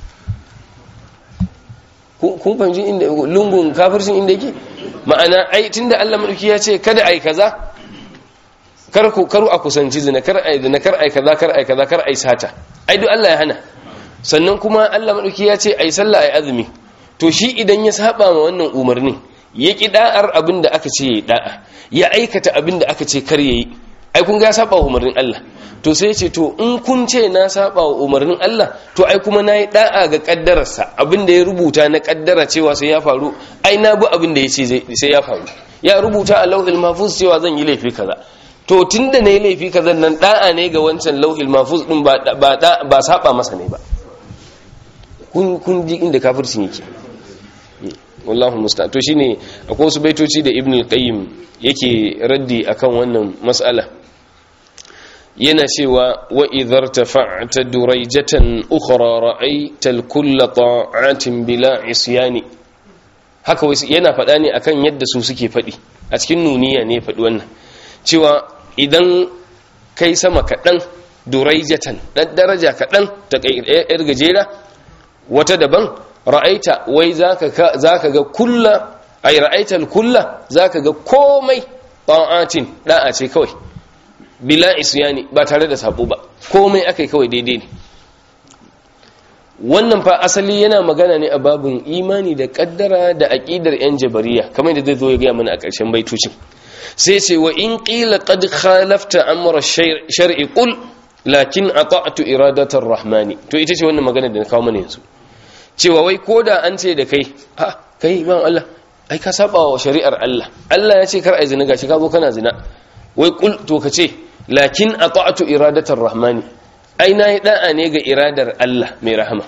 kun fahimci inda lungun kafircin inda yake ma'ana ai tunda Allah madauki ya ce kada ai kaza kar ku karu a kusanci zina kar ai zina kar ai kaza kar ai kaza kar ai sata ai duk Allah ya hana sannan kuma Allah maɗauki ya ce ai sallah ai azumi to shi idan ya saba ma wannan umarni ya ki da'ar abin da aka ce ya da'a ya aikata abin da aka ce kar yayi ai kun ga ya saba wa umarnin Allah to sai ce to in kun ce na saba wa umarnin Allah to ai kuma nayi da'a ga kaddararsa abinda ya rubuta na kaddara cewa sai ya faru ai na bi abinda ya ce sai ya faru ya rubuta a lauhil mahfuz cewa zan yi laifi kaza to tunda nayi laifi kaza nan da'a ne ga wancan lauhil mahfuz din ba ba ba saba masa ne ba kun kun ji inda kafircin yake wallahu musta'an to shine akwai wasu baitoci da ibnu qayyim yake raddi akan wannan mas'ala yana cewa wa idhar tafa'ta durayjatan ukhra ra'aita al-kull ta'atin bila isyani haka wai yana faɗa ne akan yadda su suke faɗi a cikin nuniya ne faɗi wannan cewa idan kai sama kaɗan durayjatan ɗan daraja kaɗan ta yar gajera wata daban ra'aita wai zaka zaka ga kulla ay ra'aita al-kulla zaka ga komai ta'atin da'a ce kawai bila isyani ba tare da sabo ba komai akai kawai daidai ne wannan fa asali yana magana ne a babin imani da kaddara da aqidar yan jabariya kamar da zai zo ya ga mana a ƙarshen baitocin sai ce wa in qila qad khalafta amra shar'i qul lakin ata'tu iradatar rahmani to ita ce wannan magana da na kawo mana yanzu cewa wai koda an ce da kai ha kai ban Allah ai ka saba wa shari'ar Allah Allah ya ce kar ai zina gashi ka zo kana zina wai kul to ka ce lakin ata'tu iradatar rahmani ai nayi da'a ne ga iradar Allah mai rahama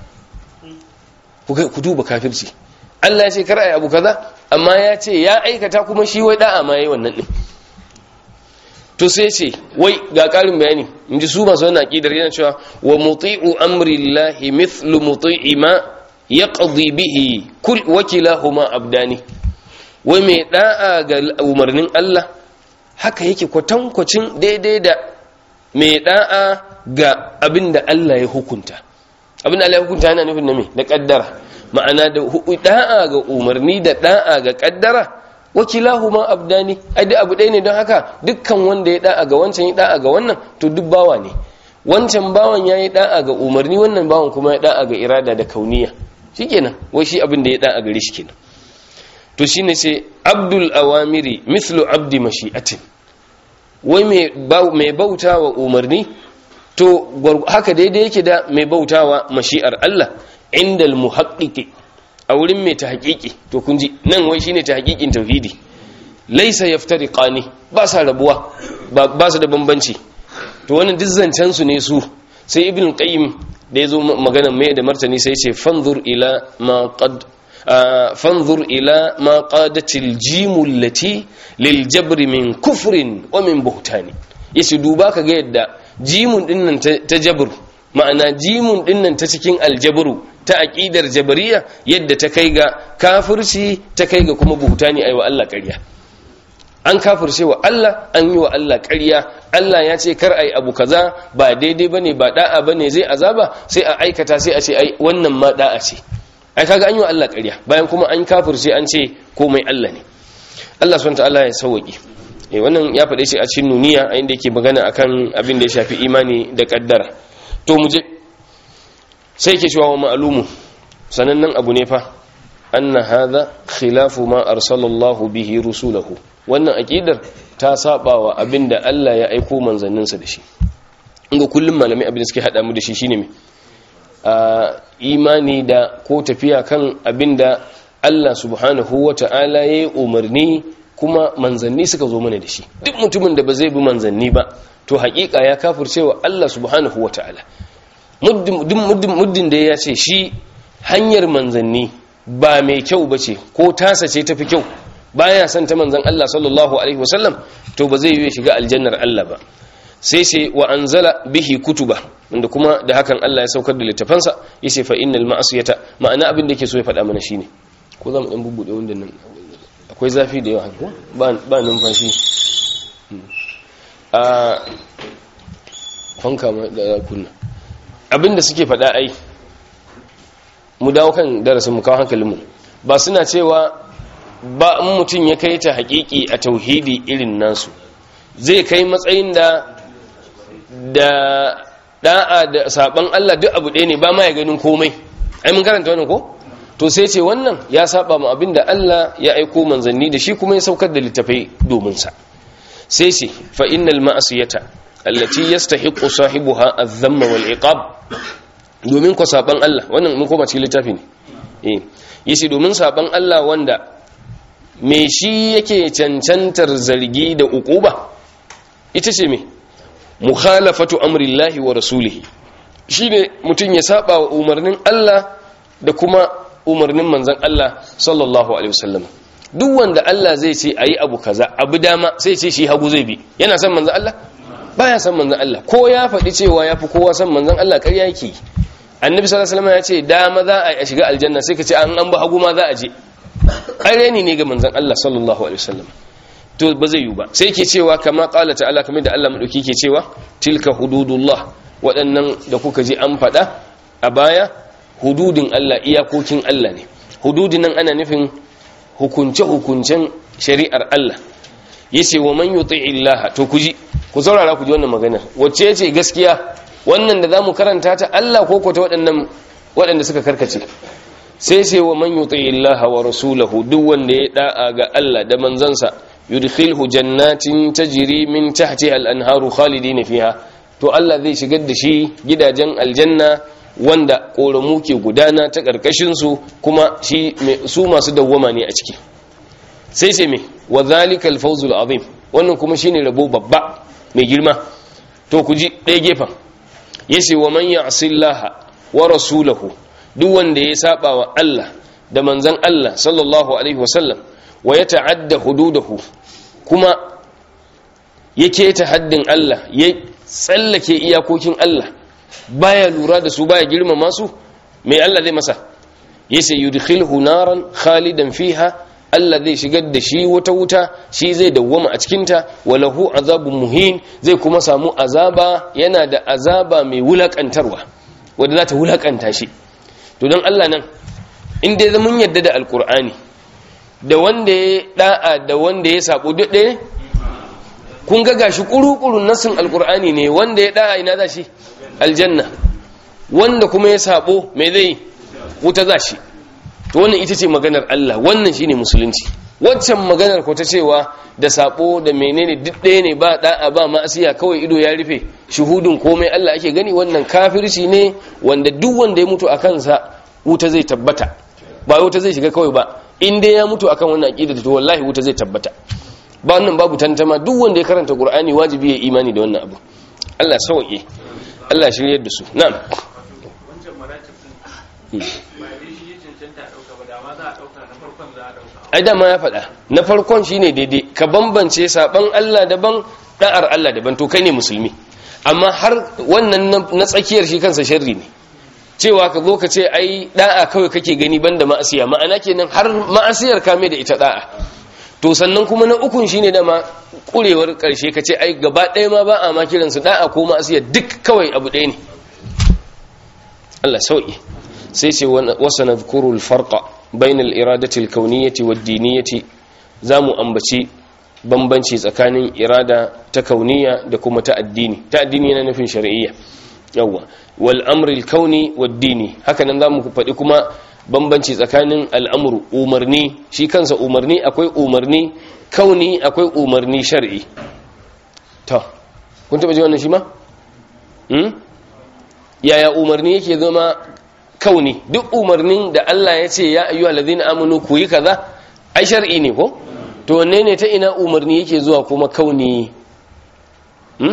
ku duba kafirci Allah ya ce kar ai abu kaza amma ya ce ya aikata kuma shi wai da'a ma yayi wannan din to sai ce wai ga karin bayani inji su masu wannan aqidar yana cewa wa muti'u amri llahi mithlu muti'i ma yaqdi bihi kul wakilahuma abdani wai mai da'a ga umarnin Allah haka yake kwatankwacin daidai da mai da'a ga abinda Allah ya hukunta abinda Allah ya hukunta yana nufin na me da kaddara ma'ana da da'a ga umarni da da'a ga kaddara wakilahuma abdani ai duk abu ɗaya ne don haka dukkan wanda ya da'a ga wancan ya da'a ga wannan to duk bawa ne wancan bawan ya yi da'a ga umarni wannan bawan kuma ya da'a ga irada da kauniya shikenan wai shi abin da ya da'a gare shi kenan to shine sai abdul awamiri mithlu abdi mashi'atin wai mai bautawa umarni to haka daidai yake da mai bautawa mashi'ar Allah indal muhaqqiqi a wurin mai tahqiqi to kun ji nan wai shine tahqiqin tauhidi laysa yaftariqani ba sa rabuwa ba su da bambanci to wannan duk zancen su ne su sai ibn qayyim da yazo magana mai da martani sai ce fanzur ila ma qad fanzur ila ma qadatil jimu allati lil jabri min kufrin wa min buhtani yace duba ka ga yadda jimun dinnan ta jabr ma'ana jimun dinnan ta cikin aljabru ta aqidar jabariya yadda ta kai ga kafirci ta kai ga kuma buhtani ayi wa Allah ƙarya an kafirce wa Allah an yi wa Allah ƙarya Allah ya ce kar ai abu kaza ba daidai bane ba da'a bane zai azaba sai a aikata sai a ce ai wannan ma da'a ce ai kaga an yi wa Allah ƙarya bayan kuma an kafirce an ce komai Allah ne Allah subhanahu ta'ala ya sauki eh wannan ya faɗe shi a cikin nuniya a inda yake magana akan abin da ya shafi imani da kaddara to mu je sai yake cewa wa ma'lumu sanannen abu ne fa anna hadha khilafu ma arsalallahu bihi rusulahu wannan aqidar ta saba wa abinda Allah ya aiko manzanninsa da shi inga kullum malamai abin da suke hada mu da shi shine me a imani da ko tafiya kan abinda Allah subhanahu wata'ala ya umarni kuma manzanni suka zo mana da shi duk mutumin da ba zai bi manzanni ba to haƙiƙa ya kafircewa Allah subhanahu wata'ala muddin muddin da ya ce shi hanyar manzanni ba mai kyau bace ko tasa ce tafi kyau baya son ta manzan Allah sallallahu alaihi wasallam to ba zai yi shiga aljannar Allah ba sai sai wa anzala bihi kutuba wanda kuma da hakan Allah ya saukar da littafansa yace fa innal ma'asiyata ma'ana abin da yake so ya faɗa mana shine ko zamu dan bubbude wanda nan akwai zafi da yawa ba ba numfashi a fanka ma da kunna abin da suke faɗa ai mu dawo kan darasin mu kawo hankalinmu ba suna cewa ba in mutum ya kai ta haƙiƙi a tauhidi irin nasu zai kai matsayin da da da'a da saban Allah duk abu ɗaya ne ba ma ya ganin komai ai mun karanta wannan ko to sai ce wannan ya saba mu abin da Allah ya aiko manzanni da shi kuma ya saukar da littafai domin sa sai ce fa innal ma'asiyata allati yastahiqqu sahibuha adh-dhamma wal iqab domin ko saban Allah wannan mun koma cikin littafi ne eh yace domin saban Allah wanda me shi yake cancantar zargi da uquba ita ce me mukhalafatu amrillahi wa rasulihi shine mutun ya saba wa umarnin Allah da kuma umarnin manzon Allah sallallahu alaihi wasallam duk wanda Allah zai ce ayi abu kaza abu dama sai ce shi hagu zai bi yana son manzon Allah baya son manzon Allah ko ya faɗi cewa yafi kowa son manzon Allah ƙarya yake annabi sallallahu alaihi wasallam ya ce dama za a shiga aljanna sai ka ce an an ba hagu ma za a je ƙarya ne ga manzon Allah sallallahu alaihi wasallam to ba zai yi ba sai ke cewa kama qala ta'ala kamar da Allah madauki ke cewa tilka hududullah waɗannan da kuka ji an faɗa a baya hududin Allah iyakokin Allah ne hududin nan ana nufin hukunce-hukuncen shari'ar Allah yace wa man yuti'i Allah to ku ji ku saurara ku ji wannan maganar wacce yace gaskiya wannan da zamu karanta ta Allah ko ko ta waɗannan waɗanda suka karkace sai sai wa man yuti'i Allah wa rasulahu duk wanda ya da'a ga Allah da manzansa yudkhilhu jannatin tajri min tahtiha al-anharu khalidin fiha to Allah zai shigar da shi gidajen aljanna wanda koramu ke gudana ta karkashin su kuma shi su masu dawwama ne a ciki sai sai me wa zalikal fawzul azim wannan kuma shine rabo babba mai girma to ku ji ɗaya gefen yace wa man ya'sillaha wa rasulahu duk wanda ya saba wa Allah da manzon Allah sallallahu alaihi wasallam wa ya ta'adda hududahu kuma ya keta haddin Allah ya tsallake iyakokin Allah baya lura da su baya girmama su mai Allah zai masa yace yudkhilhu naran khalidan fiha Allah zai shigar da shi wata wuta shi zai dawwama a cikinta walahu azabun muhin zai kuma samu azaba yana da azaba mai wulakantarwa wanda za ta wulakanta shi to don Allah nan in dai mun yadda da alkur'ani da wanda ya da'a da wanda ya sabo duk ɗaya kun ga gashi kuru-kurun nasin alkur'ani ne wanda ya da'a ina za shi aljanna wanda kuma ya sabo mai zai wuta za shi to wannan ita ce maganar Allah wannan shine musulunci waccan maganar ko ta cewa da sabo da menene duk ɗaya ne ba da'a ba ma'asiya kawai ido ya rufe shuhudun komai Allah ake gani wannan kafirci ne wanda duk wanda ya mutu a kansa wuta zai tabbata ba wuta zai shiga kawai ba in dai ya mutu akan wannan aqida to wallahi wuta zai tabbata ba wannan babu tantama duk wanda ya karanta qur'ani wajibi ya imani da wannan abu Allah sauke Allah shiryar da su na'am wancan maratib din ba dai shi ya cancanta a dauka ba da ma za a dauka na farkon za a dauka ai dama ya faɗa na farkon shine daidai ka bambance saban Allah daban da'ar Allah daban to kai ne musulmi amma har wannan na tsakiyar shi kansa sharri ne cewa ka zo ka ce ai da'a kawai kake gani banda ma'asiya ma'ana kenan har ma'asiyar kame da ita da'a to sannan kuma na ukun shine dama kurewar karshe ka ce ai gaba ɗaya ma ba a ma kiransu da'a ko ma'asiya duk kawai abu ɗaya ne Allah sauki sai ce wasa nadhkuru al-farqa bayna al-iradati al-kawniyati wad-diniyati zamu ambaci bambanci tsakanin irada ta kauniya da kuma ta addini ta addini yana nufin shar'iyya yawa wal amri al-kauni wad-dini haka nan zamu faɗi kuma bambanci tsakanin al'amuru umarni shi kansa umarni akwai umarni kauni akwai umarni shar'i to kun taba ji wannan shi ma hmm? yaya umarni yake zama kauni duk umarnin da Allah ya ce ya ayyuhal ladina amanu ku yi kaza ai shar'i ne ko to wanne ne ta ina umarni yake zuwa kuma kauni hmm?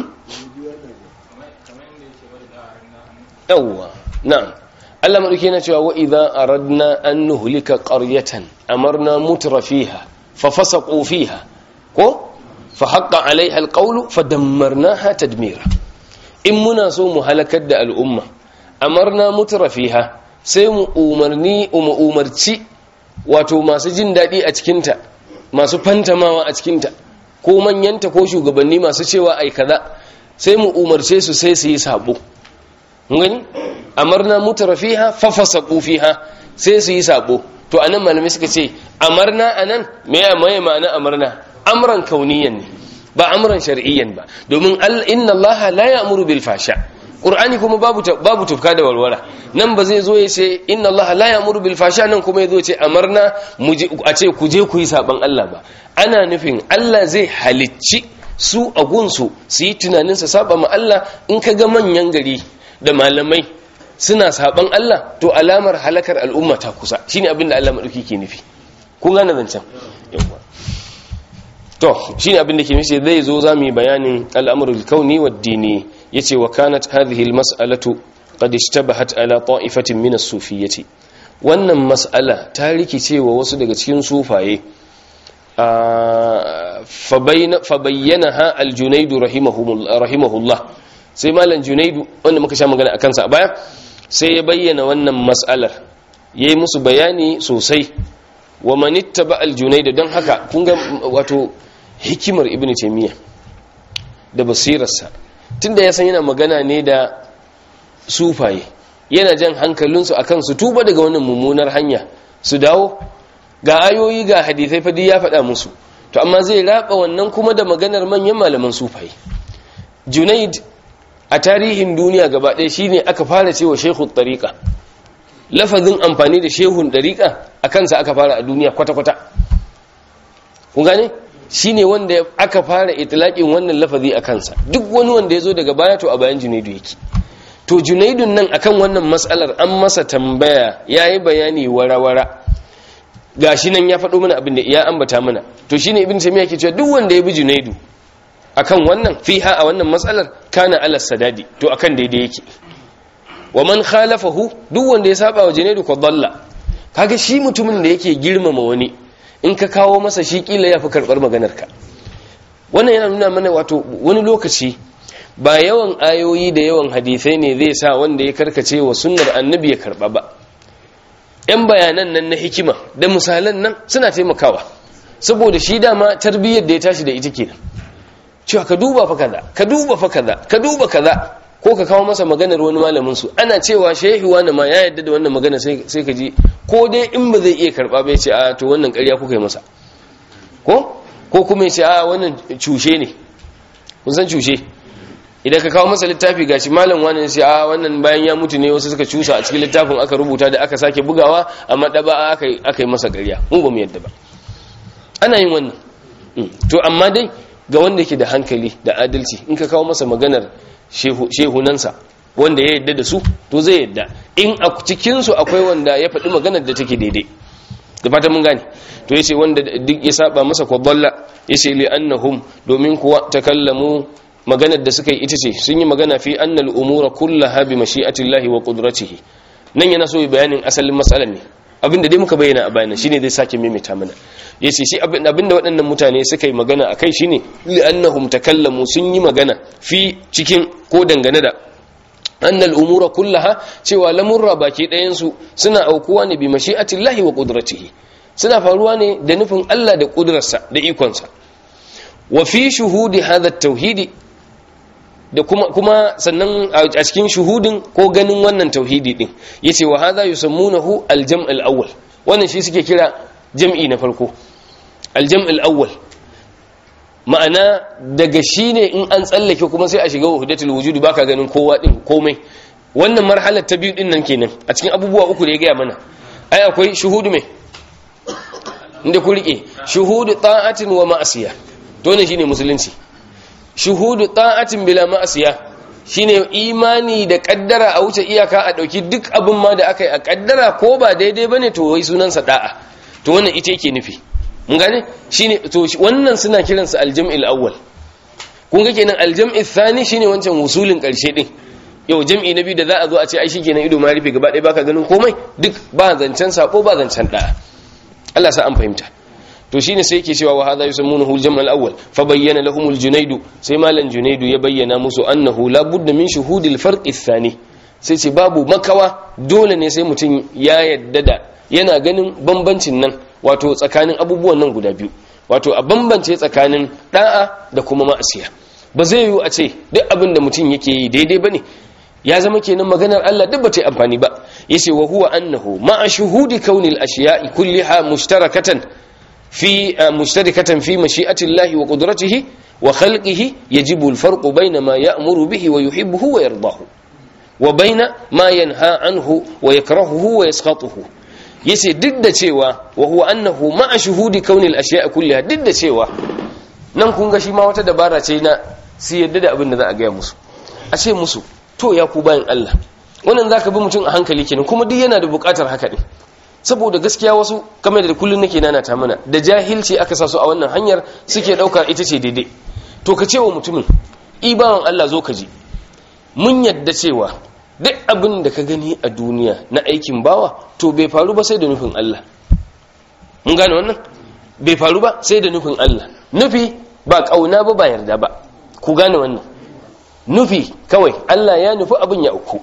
yawwa na'am Allah madauke na cewa wa idza aradna an nuhlika qaryatan amarna mutra fiha fa fasaqu fiha ko fa haqqa alaiha alqawlu fadammarnaha tadmira in muna so mu halakar da al'umma amarna mutra fiha sai mu umarni mu umarci wato masu jin dadi a cikin ta masu fantamawa a cikin ta ko manyanta ko shugabanni masu cewa ai kaza sai mu umarce su sai su yi sabo gani amarna mutara fiha fafasaqu fiha sai su yi sabo to anan malamai suka ce amarna anan me ya mai ma'ana amarna amran kauniyan ne ba amran shar'iyyan ba domin inna allaha la ya'muru bil fasha qur'ani kuma babu babu tufka da walwala nan ba zai zo ya ce inna allaha la ya'muru bil fasha nan kuma ya zo ce amarna a ce ku je ku yi saban Allah ba ana nufin Allah zai halicci su a gunsu su yi tunanin sa saba ma Allah in ka ga manyan gari da malamai suna saban Allah to alamar halakar al'umma ta kusa shine abin da Allah madauki ke nufi kun gane zancen yawa to shine abin da ke nufi zai zo za mu yi bayanin al'amrul kauni wad dini yace wa kanat hadhihi al mas'alatu qad ishtabahat ala ta'ifatin min as-sufiyyati wannan mas'ala ta rikice wa wasu daga cikin sufaye fa bayyana ha al-junaidu rahimahullah sai malam junaidu wanda muka sha magana akan sa a baya sai ya bayyana wannan mas'alar yayi musu bayani sosai wa man ittaba al-junaidu don haka kun ga wato hikimar ibnu taymiya da basirarsa tunda ya san yana magana ne da sufaye yana jan hankalinsu akan su tuba daga wannan mummunar hanya su dawo ga ayoyi ga hadisai fadi ya faɗa musu to amma zai raba wannan kuma da maganar manyan malaman sufaye junaid a tarihin duniya gaba ɗaya shine aka fara cewa shehun tariqa lafazin amfani da shehun tariqa a kansa aka fara a duniya kwata-kwata kun gane shine wanda aka fara itlaqin wannan lafazi a kansa duk wani wanda ya zo daga baya to a bayan junaidu yake to junaidun nan akan wannan matsalar an masa tambaya yayi bayani wara-wara gashi nan ya faɗo mana abin da ya ambata mana to shine ibn taymiya ke cewa duk wanda ya bi junaidu akan wannan fiha a wannan matsalar kana ala sadadi to akan daidai yake wa man khalafahu duk wanda ya saba wa junaidu ko dalla kaga shi mutumin da yake girmama wani in ka kawo masa shi kila yafi karbar maganar ka wannan yana nuna mana wato wani lokaci ba yawan ayoyi da yawan hadisai ne zai sa wanda ya karkace wa sunnar annabi ya karba ba yan bayanan nan na hikima da misalan nan suna taimakawa saboda shi dama tarbiyyar da ya tashi da ita kenan cewa ka duba fa kaza ka duba fa kaza ka duba kaza ko ka kawo masa maganar wani malamin su ana cewa shehi wani ma ya yadda da wannan magana sai ka ji ko dai in ba zai iya karba ba ya ce a to wannan ƙarya kuka yi masa ko ko kuma ya ce a wannan cushe ne kun san cushe idan ka kawo masa littafi gashi malam wani sai a wannan bayan ya mutu ne wasu suka cusa a cikin littafin aka rubuta da aka sake bugawa amma daba aka aka yi masa ƙarya mu ba mu yadda ba ana yin wannan to amma dai ga wanda yake da hankali da adalci in ka kawo masa maganar shehunansa wanda ya yadda da su to zai yadda in a cikinsu akwai wanda ya faɗi maganar da take daidai da fata mun gane to yace wanda duk ya saba masa kwadalla yace li annahum domin kuwa takallamu maganar da suka yi ita ce sun yi magana fi annal umura kullaha bi mashi'atillahi wa qudratihi nan yana so yi bayanin asalin matsalar ne abinda dai muka bayyana a bayanan shine zai sake maimaita mana yace shi abinda waɗannan mutane suka yi magana akai shine li annahum takallamu sun yi magana fi cikin ko dangane da annal umura kullaha cewa lamurra baki ɗayan su suna aukuwa ne bi mashi'atillahi wa qudratihi suna faruwa ne da nufin Allah da kudrarsa da ikonsa wa fi shuhudi hadha tauhidi da kuma kuma sannan a cikin shuhudin ko ganin wannan tauhidi din yace wa hadha yusammunahu al-jam' al-awwal wannan shi suke kira jam'i na farko al-jam' al-awwal ma'ana daga shine in an tsallake kuma sai a shiga wahdatul wujud baka ganin kowa din komai wannan marhalar ta biyu din nan kenan a cikin abubuwa uku da ya gaya mana ai akwai shuhudu mai inda ku rike shuhudu ta'atin wa ma'asiya to ne shine musulunci shuhudu ta'atin bila ma'asiya shine imani da kaddara a wuce iyaka a dauki duk abin ma da aka yi a kaddara ko ba daidai bane to wai sunansa da'a to wannan ita yake nufi mun gane shine to wannan suna kiransa aljam'il awwal kun ga kenan aljam'il thani shine wancan wusulin karshe din yau jam'i na biyu da za a zo a ce ai shikenan ido ma rufe gaba ɗaya baka ganin komai duk ba zancen sako ba zancen da'a Allah sa an fahimta to shine sai yake cewa wa hadha yusammunahu al-jam' al-awwal fa bayyana lahum al-junayd sai malan junayd ya bayyana musu annahu la budda min shuhud al-farq ath-thani sai ce babu makawa dole ne sai mutum ya yadda da yana ganin bambancin nan wato tsakanin abubuwan nan guda biyu wato a bambance tsakanin da'a da kuma ma'asiya ba zai yiwu a ce duk abin da mutum yake yi daidai bane ya zama kenan maganar Allah duk ba ta amfani ba yace wa huwa annahu ma'a shuhudi kaunil ashiya'i kulliha mushtarakatan في مشتركة في مشيئة الله وقدرته وخلقه يجب الفرق بين ما يأمر به ويحبه ويرضاه وبين ما ينهى عنه ويكرهه ويسخطه yace duk da cewa wa huwa annahu ma'a shuhudi kaunil ashiya kulliha duk da cewa nan kun ga shi ma wata dabara ce na su yadda da abin da za a gaya musu a ce musu to ya ku bayan Allah wannan zaka bi mutum a hankali kenan kuma duk yana da bukatar haka ne saboda gaskiya wasu kamar da kullun nake nana ta mana da jahilci aka sa su a wannan hanyar suke dauka ita ce daidai to ka ce wa mutumin ibawan Allah zo ka ji mun yadda cewa duk abin da ka gani a duniya na aikin bawa to bai faru ba sai da nufin Allah mun gane wannan bai faru ba sai da nufin Allah nufi ba kauna ba ba yarda ba ku gane wannan nufi kawai Allah ya nufi abin ya uku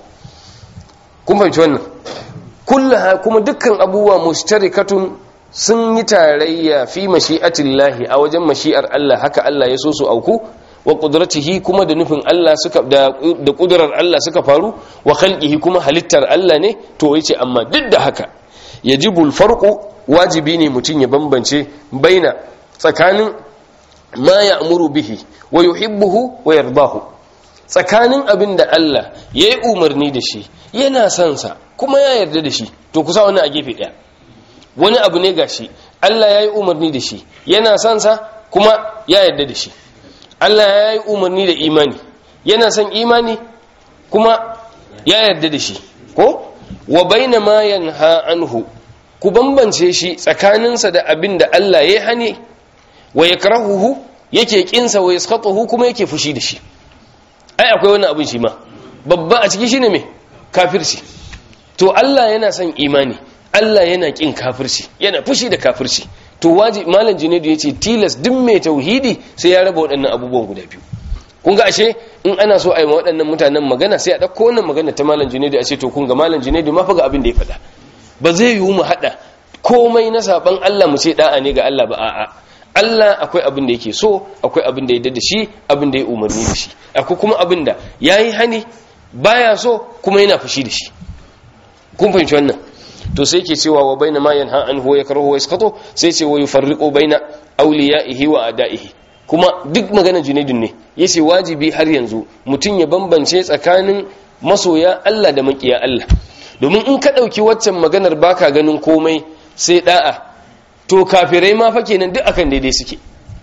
kun fahimci wannan kullaha kuma dukkan abubuwa mustarikatun sun yi tarayya fi mashi'atillahi a wajen mashi'ar Allah haka Allah ya so su auku wa qudratihi kuma da nufin Allah suka da da kudurar Allah suka faru wa khalqihi kuma halittar Allah ne to yace amma duk da haka yajibul farqu wajibi ne mutun ya bambance baina tsakanin ma ya'muru bihi wa yuhibbuhu wa yardahu tsakanin abin da Allah yayi umarni da shi yana son sa kuma ya yarda da shi to kusa wani a gefe daya wani abu ne gashi Allah yayi umarni da shi yana son sa kuma ya yarda da shi Allah ya yi umarni da imani yana son imani kuma ya yarda da shi ko wa baina ma yanha anhu ku bambance shi tsakaninsa da abin da Allah ya hane wa yakrahuhu yake kinsa wa yaskhatuhu kuma yake fushi da shi ai akwai wannan abin shi ma babba a ciki shine me kafirci to Allah yana son imani Allah yana kin kafirci yana fushi da kafirci to waji malam junaidu ya ce tilas duk mai tauhidi sai ya raba waɗannan abubuwan guda biyu kun ga ashe in ana so a yi waɗannan mutanen magana sai a ɗauko wannan magana ta malam junaidu a ce to kun ga malam junaidu ma fa ga abin da ya faɗa ba zai yiwu mu haɗa komai na saban Allah mu ce da'a ne ga Allah ba a'a Allah akwai abin da yake so akwai abin da ya da shi abin da ya umarni da shi akwai kuma abin da yayi hani baya so kuma yana fushi da shi kun fahimci wannan to sai ke cewa wa baina ma yanha anhu wa yakrahu wa yaskatu sai ce wa yufarriqu baina awliyaihi wa adaihi kuma duk magana junaidun ne yace wajibi har yanzu mutun ya bambance tsakanin masoya Allah da makiya Allah domin in ka dauki waccan maganar baka ganin komai sai da'a to kafirai ma fa kenan duk akan daidai suke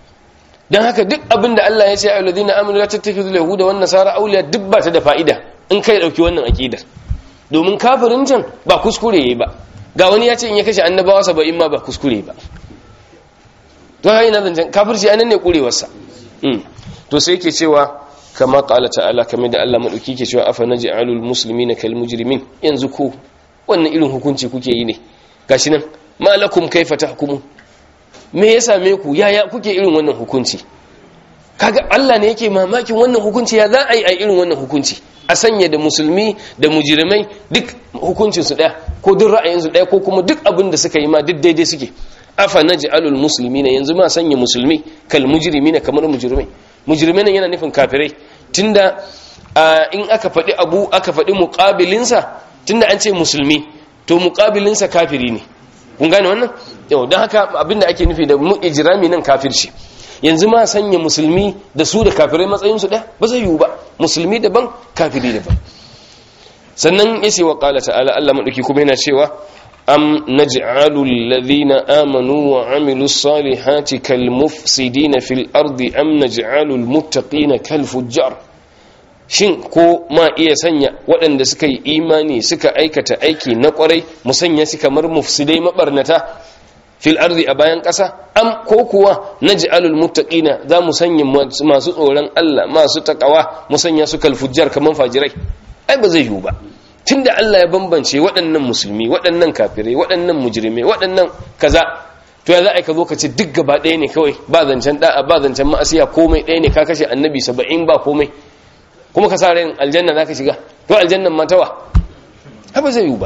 dan haka duk abin da Allah ya ce ayyuhal ladina amanu la tattakhidul yahuda wan nasara awliya duk ba ta da fa'ida in kai dauki wannan aqidar domin kafirin can ba kuskure yayi ba ga wani ya ce in ya kashe annabawa saba'in ma ba kuskure ba to hayi na zancen kafirci anan ne kurewarsa to sai yake cewa kama qala ta'ala kamar da Allah madauki ke cewa afa naj'alul muslimina kal mujrimin yanzu ko wannan irin hukunci kuke yi ne gashi nan malakum kaifa tahkumun me ya same ku yaya kuke irin wannan hukunci kaga Allah ne yake mamakin wannan hukunci ya za a yi a irin wannan hukunci a sanya da musulmi da mujirmai duk hukuncinsu ɗaya ko duk ra'ayinsu ɗaya ko kuma duk abin da suka yi ma duk daidai suke afa naj'alul muslimina yanzu ma sanya musulmi kal mujrimina kamar mujrimai mujrimai nan yana nufin kafirai tunda in aka faɗi abu aka faɗi muqabilinsa tunda an ce musulmi to muqabilinsa kafiri ne kun gane wannan yau don haka abinda ake nufi da mu ijrami nan kafirci yanzu ma sanya musulmi da su da kafirai matsayinsu ɗaya ba zai yiwu ba musulmi daban kafiri daban sannan ya ce wa ƙala ta'ala Allah maɗauki kuma yana cewa am naj'alu alladhina amanu wa amilu salihati kal mufsidina fil ardi am naj'alu al muttaqina kal fujjar shin ko ma iya sanya waɗanda suka yi imani suka aikata aiki na ƙwarai mu sanya su kamar mufsidai mabarnata fil ardi a bayan ƙasa am ko kuwa naj'alul muttaqina za mu sanya masu tsoron Allah masu takawa mu sanya su kal fujjar kaman fajirai ai ba zai yiwu ba tunda Allah ya bambance waɗannan musulmi waɗannan kafirai waɗannan mujrimai waɗannan kaza to ya za a ka zo ka ce duk gaba ɗaya ne kawai ba zancen da'a ba zancen ma'asiya komai ɗaya ne ka kashe annabi saba'in ba komai kuma ka sa ran aljanna za ka shiga to aljannan matawa ba zai yiwu ba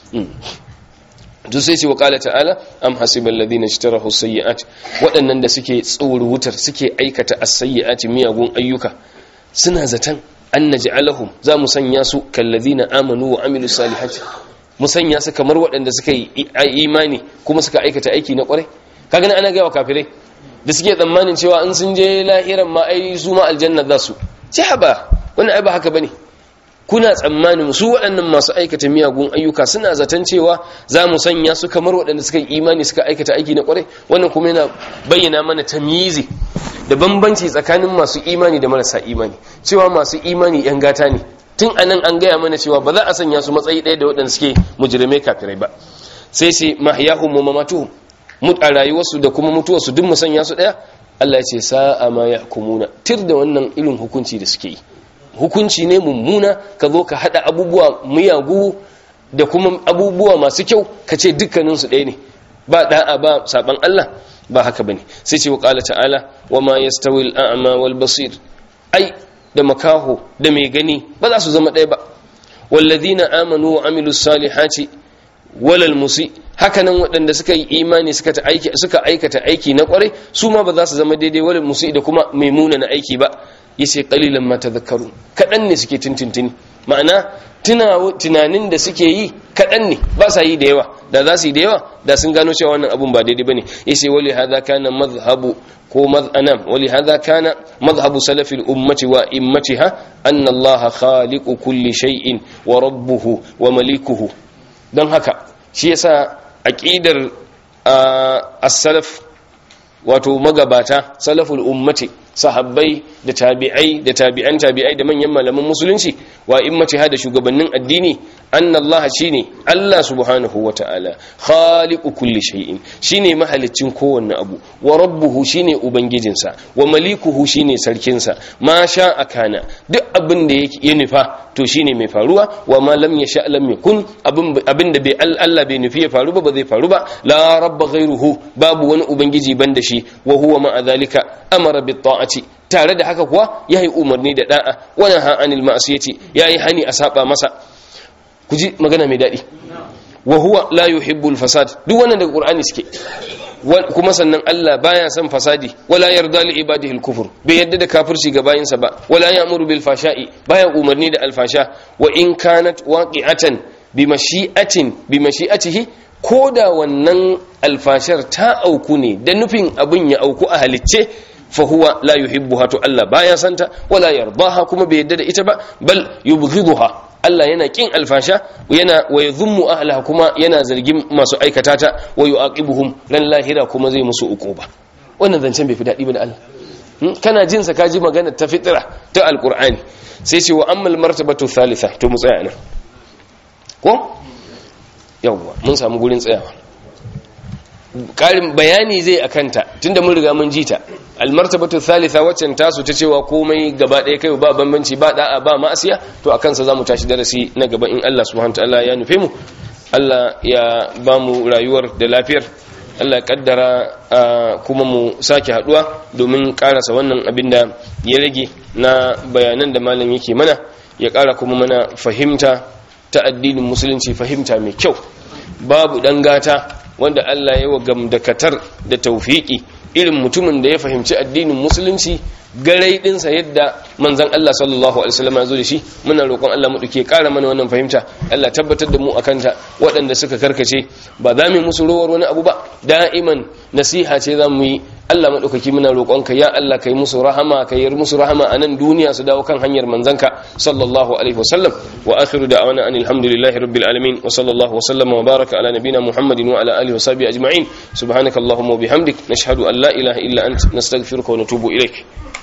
to sai ce wa kala ta'ala am hasibal ladina ishtarahu sayyi'at waɗannan da suke tsoro wutar suke aikata as-sayyi'ati miyagun ayyuka suna zatan an naj'alahum za mu sanya su kal ladina amanu wa amilu salihati mu sanya su kamar waɗanda suka yi imani kuma suka aikata aiki na ƙwarai kaga nan ana ga wa kafirai da suke tsammanin cewa in sun je lahiran ma ai su ma aljanna za su ci haba wannan ai ba haka bane kuna tsammanin su waɗannan masu aikata miyagun ayyuka suna zaton cewa za mu sanya su kamar waɗanda suka yi imani suka aikata aiki na ƙwarai wannan kuma yana bayyana mana tamyizi da bambanci tsakanin masu imani da marasa imani cewa masu imani yan gata ne tun anan an gaya mana cewa ba za a sanya su matsayi ɗaya da waɗanda suke mujrimai kafirai ba sai sai mahyahum wa mamatuhum mut a rayuwarsu da kuma mutuwarsu duk mu sanya su ɗaya Allah ya ce sa'a ma yahkumuna tir da wannan irin hukunci da suke yi hukunci ne mummuna ka zo ka hada abubuwa miyagu da kuma abubuwa masu kyau ka ce dukkaninsu ɗaya ne ba da'a ba saban Allah ba haka bane sai ce wa qala ta'ala wa ma yastawi al-a'ma wal basir ai da makaho da mai gani ba za su zama ɗaya ba walladhina amanu wa amilus salihati walal musi hakanan waɗanda suka yi imani suka ta aiki suka aikata aiki na kwarai su ma ba za su zama daidai walal musi da kuma mai na aiki ba yace qalilan ma tadhakkaru kadan ne suke tintintini ma'ana tunanin da suke yi kadan ne ba sa yi da yawa da za su yi da yawa da sun gano cewa wannan abun ba daidai bane yace wali hadha kana madhhabu ko mad'anam wali hadha kana madhhabu salafil ummati wa immatiha anna allaha khaliqu kulli shay'in wa rabbuhu wa malikuhu don haka shi yasa aqidar as-salaf wato magabata salaful ummati sahabbai da tabi'ai da tabi'an tabi'ai da manyan malaman musulunci wa immati da shugabannin addini anna Allah shine Allah subhanahu wata'ala khaliqu kulli shay'in shine mahaliccin kowanne abu wa rabbuhu shine ubangijinsa wa malikuhu shine sarkinsa ma sha akana duk abin da ya nufa to shine mai faruwa wa ma lam yasha lam yakun abin da bai Allah bai nufi ya faru ba ba zai faru ba la rabba ghayruhu babu wani ubangiji banda shi wa huwa ma dhalika amara bit ta'ati tare da haka kuwa yayi umarni da da'a wa naha anil ma'siyati yayi hani a saba masa ku ji magana mai dadi wa huwa la yuhibbul fasad duk wannan daga qur'ani suke kuma sannan Allah baya son fasadi wala yarda li ibadihi al-kufr bai yadda da kafirci ga bayinsa ba wala ya'muru bil fashai baya umarni da alfasha wa in kanat waqi'atan bi mashi'atin bi mashi'atihi koda wannan alfashar ta auku ne da nufin abin ya auku a halicce fa huwa la yuhibbuha to Allah baya santa wala yardaha kuma bai yadda da ita ba bal yubghiduha Allah yana kin alfasha yana wa yadhummu ahlaha kuma yana zargin masu aikata ta wa yu'aqibuhum ran lahira kuma zai musu uquba wannan zancen bai fi dadi ba da Allah kana jin sa kaji magana ta fitra ta alqur'ani sai ce wa ammal martabatu thalitha to mu tsaya nan ko yawwa mun samu gurin tsayawa karin bayani zai akanta tunda mun riga mun jita almartabatu thalitha waccan tasu ta cewa komai gaba ɗaya kai ba bambanci ba da'a ba ma'asiya to akan sa zamu tashi darasi na gaba in Allah subhanahu wataala ya nufe mu Allah ya ba mu rayuwar da lafiyar Allah ya kaddara kuma mu sake haduwa domin karasa wannan abin da ya rage na bayanan da malam yake mana ya kara kuma mana fahimta ta addinin musulunci fahimta mai kyau babu dan gata wanda Allah ya wa gamdakatar da taufiki irin mutumin da ya fahimci addinin musulunci garai dinsa yadda manzon Allah sallallahu alaihi wasallam ya zo da shi muna roƙon Allah mu duke ƙara mana wannan fahimta Allah tabbatar da mu akan ta waɗanda suka karkace ba za mu musu rowar wani abu ba da'iman nasiha ce za mu yi Allah maɗaukaki muna roƙonka ya Allah kai musu rahama kai yar musu rahama a nan duniya su dawo kan hanyar manzanka sallallahu alaihi wasallam wa akhiru da'wana anil hamdulillahi rabbil alamin wa sallallahu wasallama wa baraka ala nabina muhammadin wa ala alihi wa sahbihi ajma'in subhanakallahumma wa bihamdik nashhadu an la ilaha illa ant nastaghfiruka wa natubu ilaik